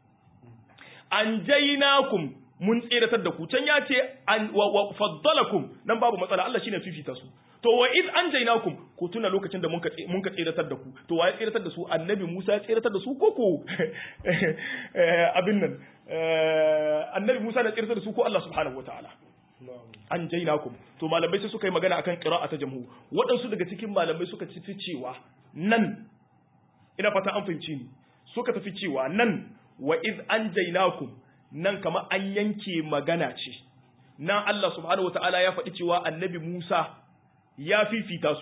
[SPEAKER 1] anjaynakum mun tseratar da ku can ya ce wa faddalakum nan babu matsala Allah shine fifita su to wa iz anjaynakum ku tuna lokacin da mun ka mun ka tseratar da ku to wa ya tseratar da su annabi Musa ya tseratar da su ko ko abin nan annabi Musa na tsirtar da su ko Allah subhanahu wataala an jainakum to malamai sai suka yi magana akan qira'a ta jamhu waɗansu daga cikin malamai suka ci cewa nan ina fata an fahimci ni suka tafi cewa nan wa iz an jainakum nan kama an yanke magana ce nan Allah subhanahu wataala ya faɗi cewa annabi Musa ya fifita su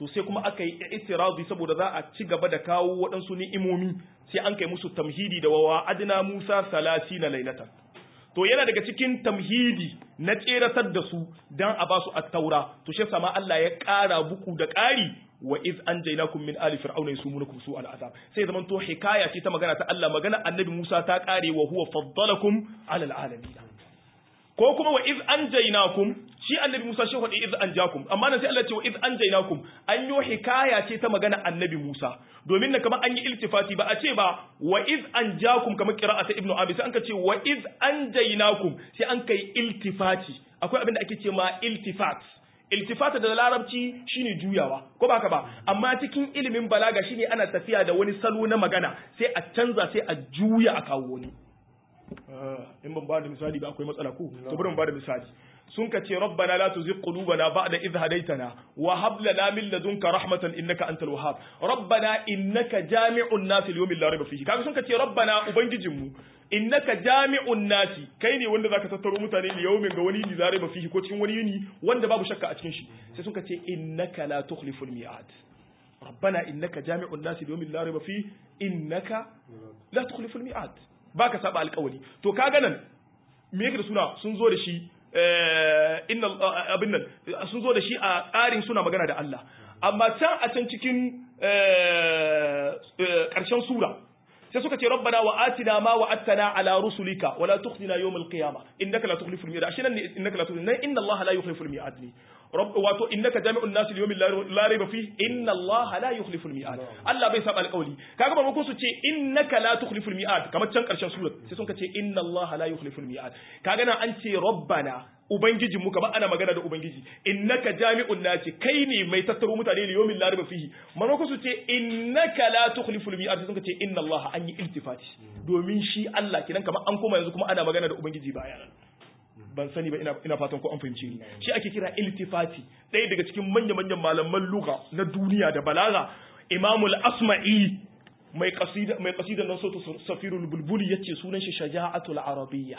[SPEAKER 1] to sai kuma aka yi itirazi saboda za a ci gaba da kawo waɗansu ni'imomi sai an kai musu tamhidi da wawa adna Musa salasi na lailatan to yana daga cikin tamhidi na tseratar da su dan a basu at-taura to shi sama Allah ya ƙara buku da ƙari wa iz anjaynakum min ali fir'auna yasumunukum su al-azab sai zaman to hikaya ce ta magana ta Allah magana annabi Musa ta ƙare wa huwa faddalakum ala al-alamin ko kuma wa iz anjaynakum shi annabi Musa shi faɗi iz anjakum amma nan sai Allah ce wa iz anjaynakum an yi hikaya ce ta magana annabi Musa domin na kamar an yi iltifati ba a ce ba wa iz anjakum kamar qira'ata ibnu abi sai an ka ce wa iz anjaynakum sai an kai iltifati akwai abin da ake ce ma iltifat iltifata da larabci shine juyawa ko baka ba amma cikin ilimin balaga shine ana tafiya da wani salo na magana sai a canza sai a juya a kawo wani in ban ba da misali ba akwai matsala ko to bari mu ba da misali sun ka ce rabbana la tuzigh qulubana ba'da idh hadaytana wa hab lana min ladunka rahmatan innaka antal wahhab rabbana innaka jami'un nas li yawmin la rayba fihi kaga sun ka ce rabbana ubangijinmu innaka jami'un nasi kai ne wanda zaka tattaro mutane li yawmin ga wani ni la rayba fihi ko cikin wani yini wanda babu shakka a cikin shi sai sun ka ce innaka la tukhliful mi'ad rabbana innaka jami'un nasi li yawmin la rayba fihi innaka la tukhliful mi'ad baka saba alƙawari to kaga nan me yake da suna sun zo da shi inna abin nan sun zo da shi a tsarin suna magana da Allah amma can a can cikin ƙarshen sura sai suka ce rabbana wa atina ma wa attana ala rusulika wa la tukhzina yawm al-qiyamah innaka la tukhliful mi'ad ashe nan innaka la tukhliful inna Allah la yukhliful mi'ad ne rabb wato innaka jami'un nas li yawmin la rayba fihi inna Allah la yukhliful mi'ad Allah bai saba alƙawli kaga ba ko su ce innaka la tukhliful mi'ad kamar can ƙarshen sura sai suka ce inna Allah la yukhliful mi'ad kaga nan an ce rabbana ubangijinmu kamar ana magana da ubangiji innaka jami'un nasi kai ne mai tattaro mutane li yawmin la rayba fihi manako su ce innaka la tukhliful mi'ad sai suka ce inna Allah an yi iltifati domin shi Allah kinan kamar an koma yanzu kuma ana magana da ubangiji baya ban sani ba ina, ina fatan ko an fahimce ni shi ake kira iltifati ɗaya daga cikin manya manyan malaman lugha na duniya da balaga imamul asma'i mai qasida mai qasida nan sautu safirul bulbuli yace sunan shi shaja'atul arabiyya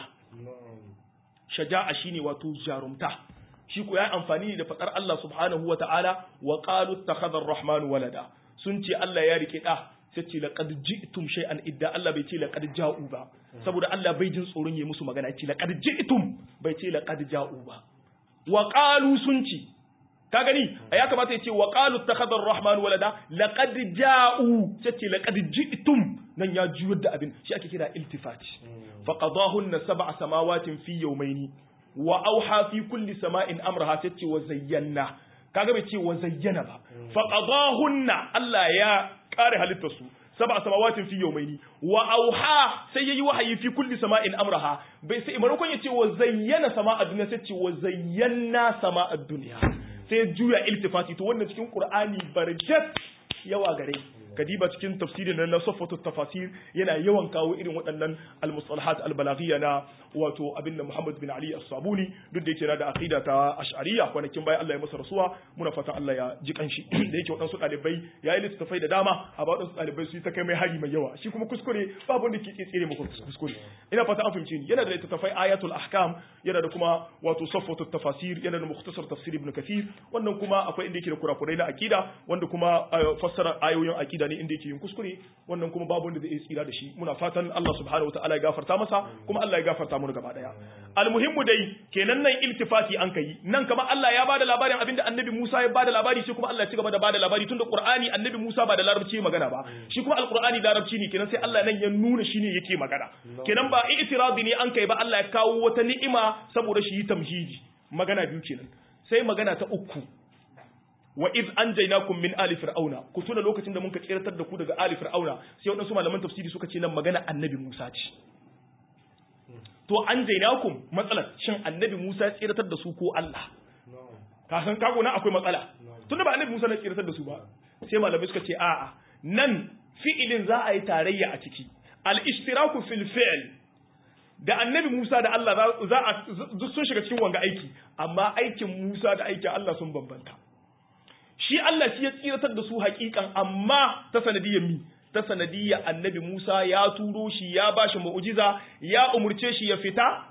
[SPEAKER 1] shaja'a shine wato jarumta shi ko ya amfani da fadar Allah subhanahu wa ta'ala wa qalu ittakhadha ar-rahmanu walada sun ce Allah ya rike da sai ce laqad ji'tum shay'an idda Allah bai ce laqad ja'u ba saboda Allah bai jin tsoron yayi musu magana ce laqad ji'tum bai ce laqad ja'u ba wa qalu sun ce ka gani ya kamata ya ce wa qalu ittakhadha ar-rahmanu walada laqad ja'u sai ce laqad ji'tum nan ya juyar da abin shi ake kira iltifati faqadahunna sab'a samawatin fi yawmayni wa auha fi kulli sama'in amraha tace wa zayyana kaga bai ce wa zayyana ba faqadahunna Allah ya kare halittar su sab'a samawatin fi yawmayni wa auha sai yayi wahayi fi kulli sama'in amraha bai sai maimakon ya ce wa zayyana sama'ad dunya sai ce wa zayyana sama'ad dunya sai juya iltifati to wannan cikin qur'ani barkat yawa gare kadiba cikin tafsirin na safatu tafasir yana yawan kawo irin waɗannan al-mustalahat al-balaghiyya na wato abin da Muhammad bin Ali as-Sabuni duk da yake da aqida ta ash'ariyya kwanakin bayan Allah ya masa rasuwa muna fatan Allah ya ji kanshi da yake waɗansu ɗalibai ya yi littattafai da dama a ba waɗansu ɗalibai su yi ta kai mai hari mai yawa shi kuma kuskure babu wanda ke tsire maka kuskure ina fata an fahimce ni yana da littattafai ayatul ahkam yana da kuma wato safatu tafasir yana da mukhtasar tafsir ibn kathir wannan kuma akwai inda yake da kurakurai na akida wanda kuma fassara ayoyin akida ne inda yake yin kuskure wannan kuma babu wanda zai tsira da shi muna fatan Allah subhanahu wataala ya gafarta masa kuma Allah ya gafarta mu gaba daya almuhimmu dai kenan nan iltifati an kai nan kamar Allah ya bada labarin abinda annabi Musa ya bada labari shi kuma Allah ya ci gaba da bada labari tunda Qur'ani annabi Musa ba da larabci magana ba shi kuma alqur'ani larabci ne kenan sai Allah nan ya nuna shine yake magana kenan ba i'tiradi ne an kai ba Allah ya kawo wata ni'ima saboda shi yi tamhidi magana biyu kenan sai magana ta uku wa iz anjaynakum min ali fir'auna ku tuna lokacin da muka tsiratar da ku daga ali fir'auna sai wadansu malaman tafsiri suka ce nan magana annabi Musa ce to anjaynakum matsalar shin annabi Musa ya tsiratar da su ko Allah ka san kago nan akwai matsala tunda ba annabi Musa ne tsiratar da su ba sai malamai suka ce a'a nan fi'ilin za a yi tarayya a ciki al-ishtiraku fil fi'l da annabi Musa da Allah za a sun shiga cikin wanga aiki amma aikin Musa da aikin Allah sun bambanta shi Allah shi ya tsiratar da su hakikan amma ta sanadiyar mi ta sanadiyar annabi Musa ya turo shi ya bashi mu'jiza ya umurce shi ya fita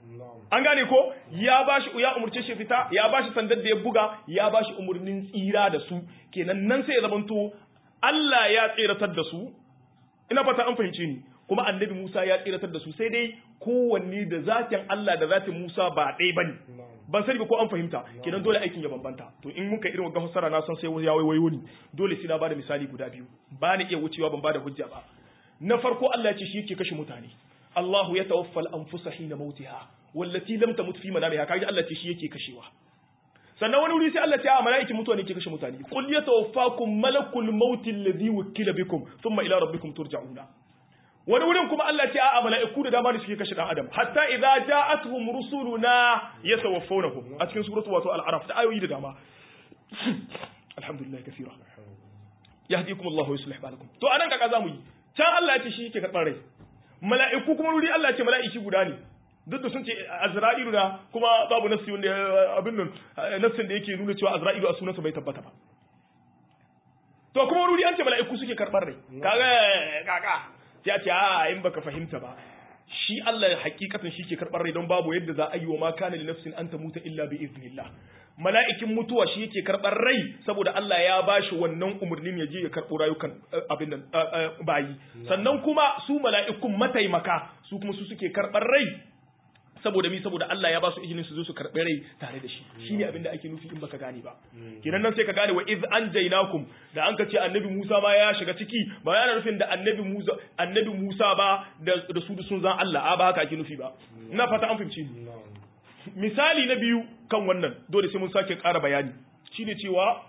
[SPEAKER 1] an gane ko ya bashi ya umurce shi fita ya bashi sandar da ya buga ya bashi umurnin tsira da su kenan nan sai ya zamanto Allah ya tseratar da su ina fata an fahimce ni kuma annabi Musa ya tseratar da su sai dai kowanne da zatin Allah da zatin Musa ba ɗaya bane ban sani ba ko an fahimta kenan dole aikin ya bambanta to in muka irin wannan fassara na san sai ya waiwayo ni dole sai na bada misali guda biyu ba ni iya wucewa ban bada hujja ba na farko Allah ya ce shi yake kashe mutane Allahu ya tawaffal anfusa hina mautiha wallati lam tamut fi manamiha kaji Allah ce shi yake kashewa sannan wani wuri sai Allah ce a mala'ikin mutuwa ne ke kashe mutane qul yatawaffakum malakul maut alladhi wukila bikum thumma ila rabbikum turja'una wani wurin kuma Allah ce a mala'iku da dama ne suke kashe dan adam hatta idza ja'atuhum rusuluna yatawaffawnahum a cikin suratu wato al-araf da ayoyi da dama alhamdulillah kaseera yahdikum Allahu yuslih balakum to anan kaka zamu yi can Allah ya ce shi yake karɓar rai mala'iku kuma wuri Allah ya ce mala'iki guda ne duk da sun ce azra'ilu na kuma babu nassi wanda abin nan nassin da yake nuna cewa azra'ilu a sunansa bai tabbata ba to kuma wuri an ce mala'iku suke karɓar rai kaga kaka ya ce a in baka fahimta ba shi Allah hakikatan shi ke karɓar rai don babu yadda za a yi wa ma kana li nafsin an tamuta illa bi iznillah mala'ikin mutuwa shi yake karɓar rai saboda Allah ya bashi wannan umarnin ya je ya karɓo rayukan abin nan bayi sannan kuma su mala'ikun mataimaka su kuma su suke karɓar rai saboda mi saboda Allah ya ba su izinin su zo su karɓi rai tare da shi shine abin da ake nufi in baka gane ba kenan nan sai ka gane wa iz anjaynakum da an ka ce annabi Musa ma ya shiga ciki ba yana nufin da annabi Musa annabi Musa ba da da su sun zan Allah a ba haka ake nufi ba ina fata an fahimci ni misali na biyu kan wannan dole sai mun sake ƙara bayani shine cewa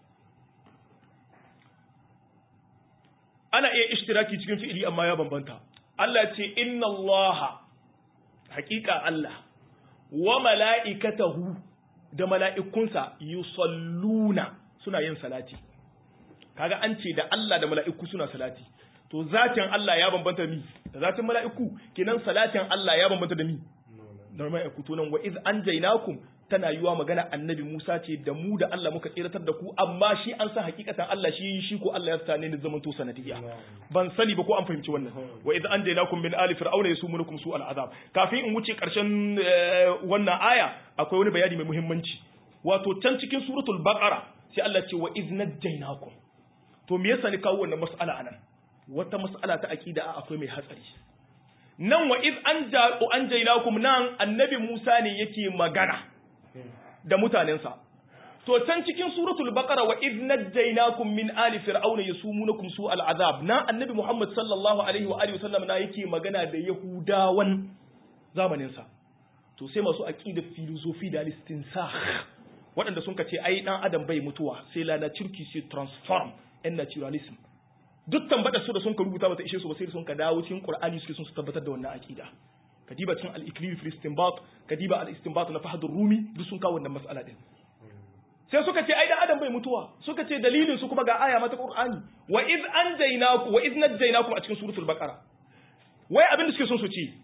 [SPEAKER 1] ana iya ishtiraki cikin fi'ili amma ya bambanta Allah ce inna Allah haƙiƙa Allah wa mala'ikatahu da mala'ikunsa yusalluna suna yin salati kaga an ce da Allah da mala'iku suna salati to zatin Allah ya bambanta mi da zatin mala'iku kenan salatin Allah ya bambanta da mi da mala'iku to nan wa iz anjaynakum tana yiwa magana annabi Musa ce da mu da Allah muka tsiratar da ku amma shi an san hakikatan Allah shi shi ko Allah ya sane ni zaman to sanadiyya ban sani ba ko an fahimci wannan wa idh anjaynakum min ali fir'auna yasumunukum su al'azab kafin in wuce karshen wannan aya akwai wani bayani mai muhimmanci wato can cikin suratul baqara sai Allah ce wa idh najaynakum to me yasa ni kawo wannan mas'ala anan wata mas'ala ta aqida akwai mai hatsari nan wa idh anjaynakum nan annabi Musa ne yake magana da mutanensa to can cikin suratul baqara wa idh najaynakum min ali fir'auna yasumunukum su al'azab na annabi muhammad sallallahu alaihi wa alihi wasallam na yake magana da yahudawan zamanin sa to sai masu aqida filosofi da istinsakh waɗanda sun kace ai dan adam bai mutuwa sai la na cirki sai transform en naturalism duk tambata su da sun ka rubuta bata ishe su ba sai sun ka dawo cikin qur'ani suke sun su tabbatar da wannan aqida kadiba cikin al-iklil fi istinbat kadiba al-istinbat na fahd rumi duk sun kawo wannan mas'ala din sai suka ce ai da adam bai mutuwa suka ce dalilin su kuma ga aya mata qur'ani wa id anjaynakum wa id najaynakum a cikin suratul baqara wai abin da suke son su ce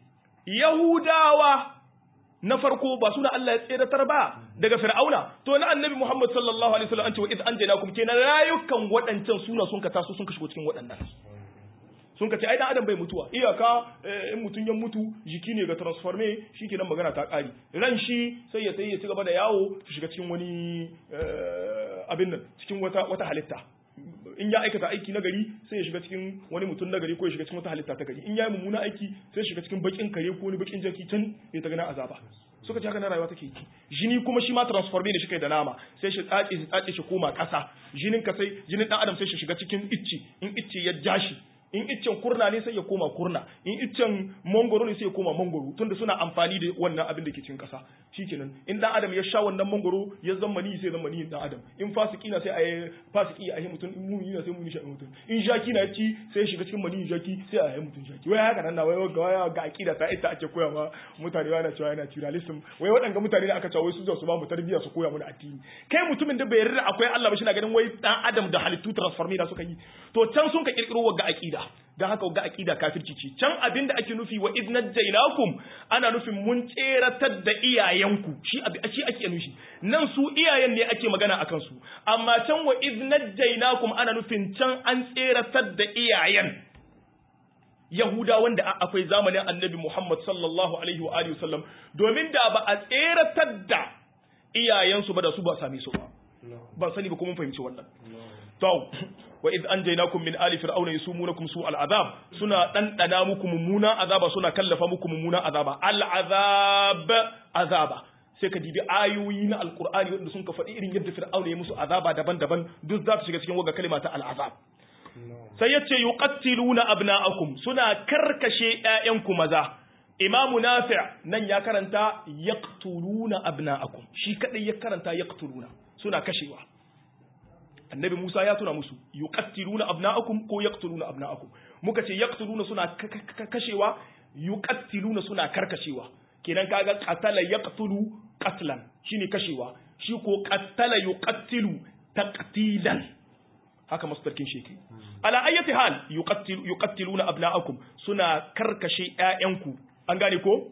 [SPEAKER 1] yahudawa na farko ba suna Allah ya tseratar ba daga fir'auna to na annabi Muhammad sallallahu alaihi wasallam an ce wa id anjaynakum kenan rayukan waɗancan suna sun ka taso sun ka shigo cikin waɗannan sun ka ce ai dan adam bai mutuwa iyaka in mutun ya mutu jiki ne ga transforme shikenan magana ta kare ran shi sai ya sai ya ci gaba da yawo su shiga cikin wani abin nan cikin wata wata halitta in ya aikata aiki na gari sai ya shiga cikin wani mutum na gari ko ya shiga cikin wata halitta ta gari in ya yi mummuna aiki sai ya shiga cikin bakin kare ko wani bakin jaki can ya ta gana azaba suka ce haka na rayuwa take jini kuma shi ma transforme ne shi kai da nama sai shi tsace shi tsace shi koma kasa jinin ka sai jinin dan adam sai shi shiga cikin icci in icci ya ja shi in iccen kurna ne sai ya koma kurna in iccen mangoro ne sai ya koma mangoro tunda suna amfani da wannan abin da ke cikin kasa shikenan in dan adam ya sha wannan mangoro ya zama ni sai zama ni dan adam in fasiki na sai a yi fasiki a yi mutum in muni na sai muni shi mutum in jaki na ci sai ya shiga cikin mani jaki sai a yi mutum jaki wai haka nan na wai ga waya ga akida ta ita ake koya ma mutane yana cewa yana naturalism wai waɗanga mutane da aka cewa wai su zo su ba mu tarbiyya su koya mana addini kai mutumin da bai yarda akwai Allah ba shi na ganin wai dan adam da halittu transformi da suka yi to can sun ka kirkiro wa ga akida dan haka ga aqida kafirci ce can abin da ake nufi wa idh najaynakum ana nufin mun tseratar da iyayenku shi shi ake nufi nan su iyayen ne ake magana akan su amma can wa idh najaynakum ana nufin can an tseratar da iyayen Yahuda wanda akwai zamanin Annabi Muhammad sallallahu alaihi wa alihi wasallam domin da ba a tseratar da iyayensu ba da su ba same su ba ban sani ba kuma fahimci wannan to wa id anjaynakum min ali fir'auna yusumunakum su al'azab suna dandana muku mummuna azaba suna kallafa muku mummuna azaba al'azab azaba sai ka dibi ayoyi na alqur'ani wanda sun ka faɗi irin yadda fir'auna ya musu azaba daban-daban duk za su shiga cikin waga kalma ta al'azab sai yace yuqattiluna abna'akum suna karkashe ƴaƴanku maza imamu nafi' nan ya karanta yaqtuluna abna'akum shi kadai ya karanta yaqtuluna suna kashewa annabi Musa ya tuna musu yuqattiluna abna'akum ko yaqtuluna abna'akum muka ce yaqtuluna suna kashewa yuqattiluna suna karkashewa kenan kaga qatala yaqtulu qatlan shine kashewa shi ko qattala yuqattilu taqtilan haka masdarkin shi kai ala ayyati hal yuqattilu yuqattiluna abna'akum suna karkashe ƴaƴanku an gane ko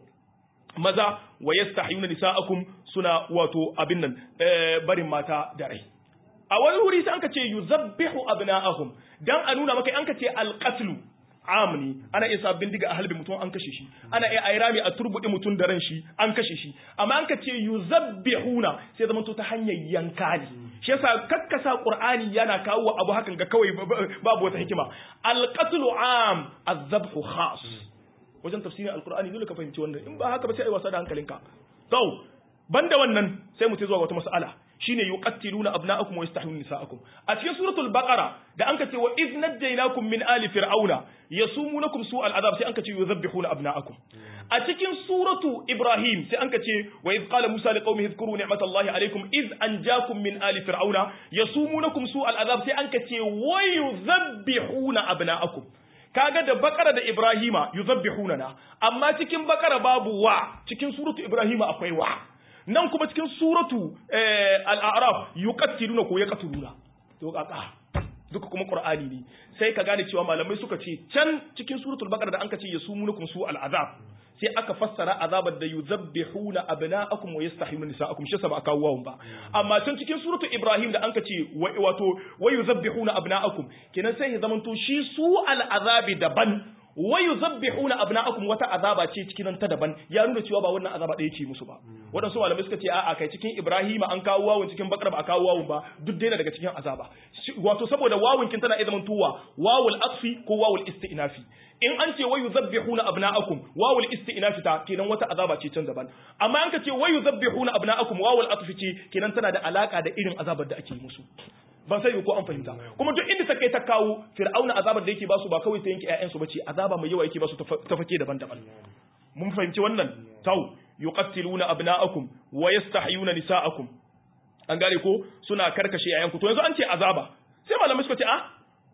[SPEAKER 1] maza wa yastahyuna nisa'akum suna wato abin nan barin mata da rai a wani wuri sai anka ce yuzabbihu abna'ahum dan a nuna maka anka ce alqatlu amni ana iya sabbin diga a halbi mutum an kashe shi ana iya airami a turbudi mutum da ran shi an kashe shi amma anka ce yuzabbihuna sai zama to ta hanyar yanka ne shi yasa kakkasa qur'ani yana kawo abu hakan ga kawai babu wata hikima alqatlu am azabhu khas wajen tafsirin alqur'ani dole ka fahimci wannan in ba haka ba sai ai wasa da hankalinka to banda wannan sai mu zuwa wata mas'ala shine yuqattiluna abna'akum wa yastahyuna nisa'akum a cikin suratul baqara da anka ce wa idh najaynakum min ali fir'auna yasumunakum su'al azab sai anka ce yuzabbihuna abna'akum a cikin suratu ibrahim sai anka ce wa idh qala musa liqaumihi dhkuru ni'matallahi alaykum idh anjakum min ali fir'auna yasumunakum su'al azab sai anka ce wa yuzabbihuna abna'akum kaga da bakara da ibrahima yuzabbihuna na amma cikin bakara babu wa cikin suratu ibrahima akwai wa nan kuma cikin suratu al'araf yuqattiluna ko yaqtuluna to kaka duka kuma qur'ani ne sai ka gane cewa malamai suka ce can cikin suratul baqara da anka ce yasumunukum su al'azab sai aka fassara azabar da yuzabbihuna abna'akum wa yastahiyuna nisa'akum shi ba aka wawun ba amma can cikin suratul ibrahim da anka ce wato wa yuzabbihuna abna'akum kenan sai ya zamanto shi su al'azabi daban wa yuzabbihuna abna'akum wata azaba ce cikin ta daban ya nuna cewa ba wannan azaba ɗaya ce musu ba waɗansu malamai suka ce a'a kai cikin Ibrahim an kawo wawun cikin Bakar ba a kawo wawun ba duk dai daga cikin azaba wato saboda wawun kin tana idan tuwa wawul atfi ko wawul istinafi in an ce wa yuzabbihuna abna'akum wawul istinafi ta kenan wata azaba ce can daban amma an ka ce wa yuzabbihuna abna'akum wawul atfi ce kenan tana da alaka da irin azabar da ake musu ban sai ko an fahimta kuma duk inda ta kai ta kawo fir'auna azabar da yake basu ba kawai ta yanke ƴaƴansu bace azaba mai yawa yake basu ta fake daban-daban mun fahimci wannan tau yuqattiluna abna'akum wa yastahyuna nisa'akum an gane ko suna karkashe ƴaƴanku to yanzu an ce azaba sai malamai suka ce a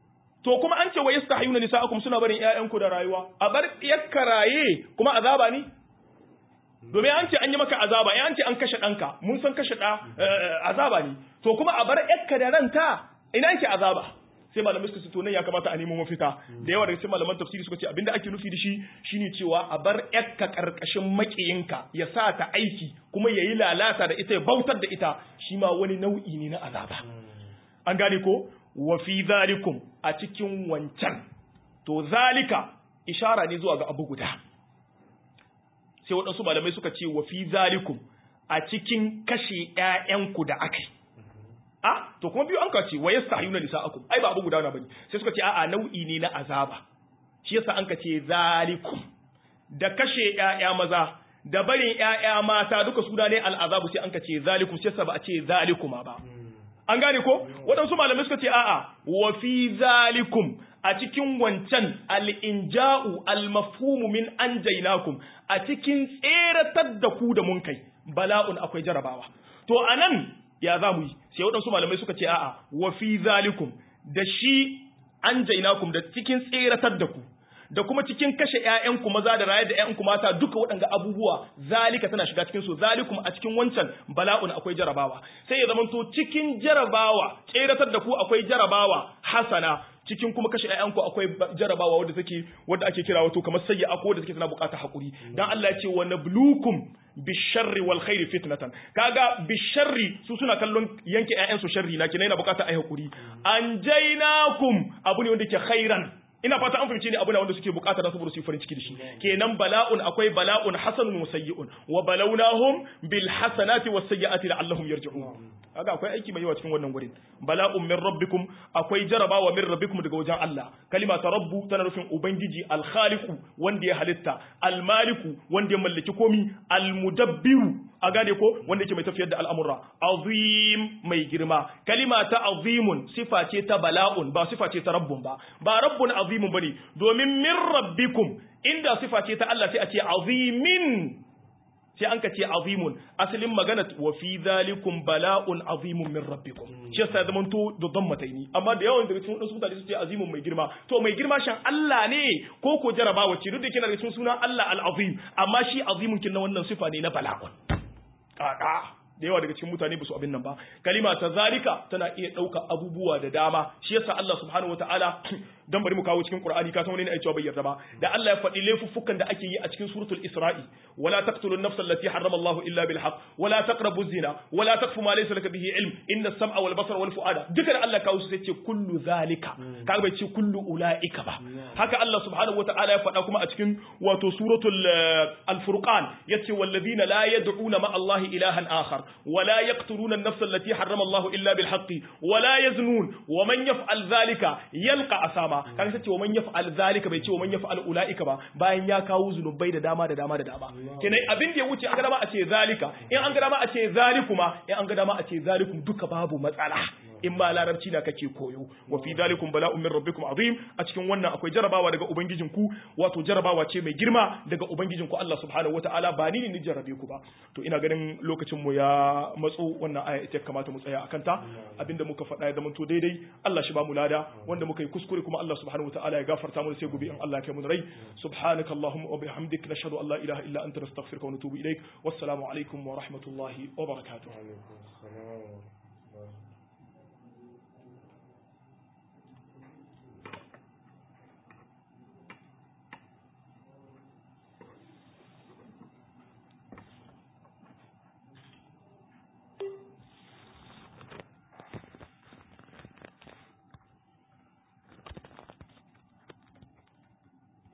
[SPEAKER 1] to kuma an ce wa yastahyuna nisa'akum suna barin ƴaƴanku da rayuwa a bar yakka raye kuma azaba ne domin an ce an yi maka azaba an ce an kashe ɗanka mun san kashe ɗa azaba ne to kuma a bar yakka da ranta ina yake azaba sai malamai suka ce to nan ya kamata a nemo mafita da yawa daga cikin malaman tafsiri suka ce abinda ake nufi da shi shine cewa a bar yakka karkashin makiyinka ya sa ta aiki kuma yayi lalata da ita ya bautar da ita shi ma wani nau'i ne na azaba an gane ko wa fi zalikum a cikin wancan to zalika ishara ne zuwa ga abu guda sai waɗansu malamai suka ce wa fi zalikum a cikin kashe ƴaƴanku da aka yi a to kuma biyu an ka ce wa yastahiyuna nisa'akum ai ba abu guda na bane sai suka ce a'a nau'i ne na azaba shi yasa an ka ce zalikum da kashe ƴaƴa maza da barin ƴaƴa mata duka suna ne al'azabu sai an ka ce zalikum sai yasa ba a ce zalikuma ba an gane ko waɗansu malamai suka ce a'a wa fi zalikum a cikin wancan al'inja'u al-mafhumu min an jainakum a cikin tseratar da ku da mun kai bala'un akwai jarabawa to anan ya za mu yi sai waɗansu malamai suka ce a'a wa fi zalikum da shi an jainakum da cikin tseratar da ku da kuma cikin kashe ƴaƴanku maza da raye da ƴaƴanku mata duka waɗanga abubuwa zalika tana shiga cikin su zalikum a cikin wancan bala'un akwai jarabawa sai ya zamanto cikin jarabawa tseratar da ku akwai jarabawa hasana cikin kuma kashe ƴaƴanku akwai jarabawa wadda take wadda ake kira wato kamar sayya ko wadda take tana buƙatar hakuri dan Allah ya ce wa nablukum bisharri wal khairi fitnatan kaga bisharri su suna kallon yanke ƴaƴan su sharri na kina yana buƙatar ai hakuri anjainakum abu ne wanda ke khairan ina fata an fahimce ni abu na wanda suke bukata da saboda su yi farin ciki da shi kenan bala'un akwai bala'un hasanun wa sayyi'un wa balawnahum bil hasanati was sayyi'ati la'allahum yarji'un kaga akwai aiki mai yawa cikin wannan gurin bala'un min rabbikum akwai jarabawa min rabbikum daga wajen Allah kalima ta rabbu tana nufin ubangiji al khaliqu wanda ya halitta al maliku wanda ya mallaki komi al mudabbiru a gane ko wanda yake mai tafiyar da al'amura azim mai girma kalima ta azimun sifa ce ta bala'un ba sifa ce ta rabbun ba ba rabbun azimun bane domin min rabbikum inda sifa ce ta Allah sai a ce azimin sai an ka ce azimun asalin magana wa fi zalikum bala'un azimun min rabbikum shi yasa zaman to da don mataini amma da yawan daga cikin wasu mutane su ce azimun mai girma to mai girma shan Allah ne ko ko jarabawa ce duk da kina da cikin sunan Allah al-azim amma shi azimun kin na wannan sifa ne na bala'un kaka da yawa daga cikin mutane ba su abin nan ba kalima ta zalika tana iya ɗauka abubuwa da dama shi yasa Allah subhanahu wataala dan bari mu kawo cikin Qur'ani ka san wani ne ai cewa bai yarda ba da Allah ya faɗi laifuffukan da ake yi a cikin suratul Isra'i wala taqtulu an-nafsa allati harrama Allah illa bil haqq wala taqrabu zina wala taqfu ma laysa laka bihi ilm inna as-sam'a wal basara wal fu'ada duka da Allah kawo su sai ce kullu zalika kaga bai ce kullu ulaika ba haka Allah subhanahu wataala ya faɗa kuma a cikin wato suratul al-furqan yace walladhina la yad'una ma Allah ilahan akhar ولا يقتلون النفس التي حرم الله إلا بالحق ولا يزنون ومن يفعل ذلك يلقى أساما كان سيتي ومن يفعل ذلك بيتي ومن يفعل أولئك با باين يا كاو ذنوبي da dama da dama da dama kenan abin da ya wuce an ga dama a ce zalika in an ga dama a ce zalikuma in an ga dama a ce zalikum duka babu matsala in ma larabci na kake koyo wa fi zalikum bala'un min rabbikum azim a cikin wannan akwai jarabawa daga ubangijinku wato jarabawa ce mai girma daga ubangijinku Allah subhanahu wataala ba ni ne ni jarabe ku ba to ina ganin lokacin mu ya matso wannan aya ita kamata mu tsaya akan ta abinda muka faɗa ya zama to daidai Allah shi ba mu lada wanda muka yi kuskure kuma Allah subhanahu wataala ya gafarta mu sai gobe in Allah ya kai mu rai subhanaka allahumma wa bihamdik nashhadu an la ilaha illa anta nastaghfiruka wa natubu ilaik wassalamu alaikum wa rahmatullahi wa barakatuh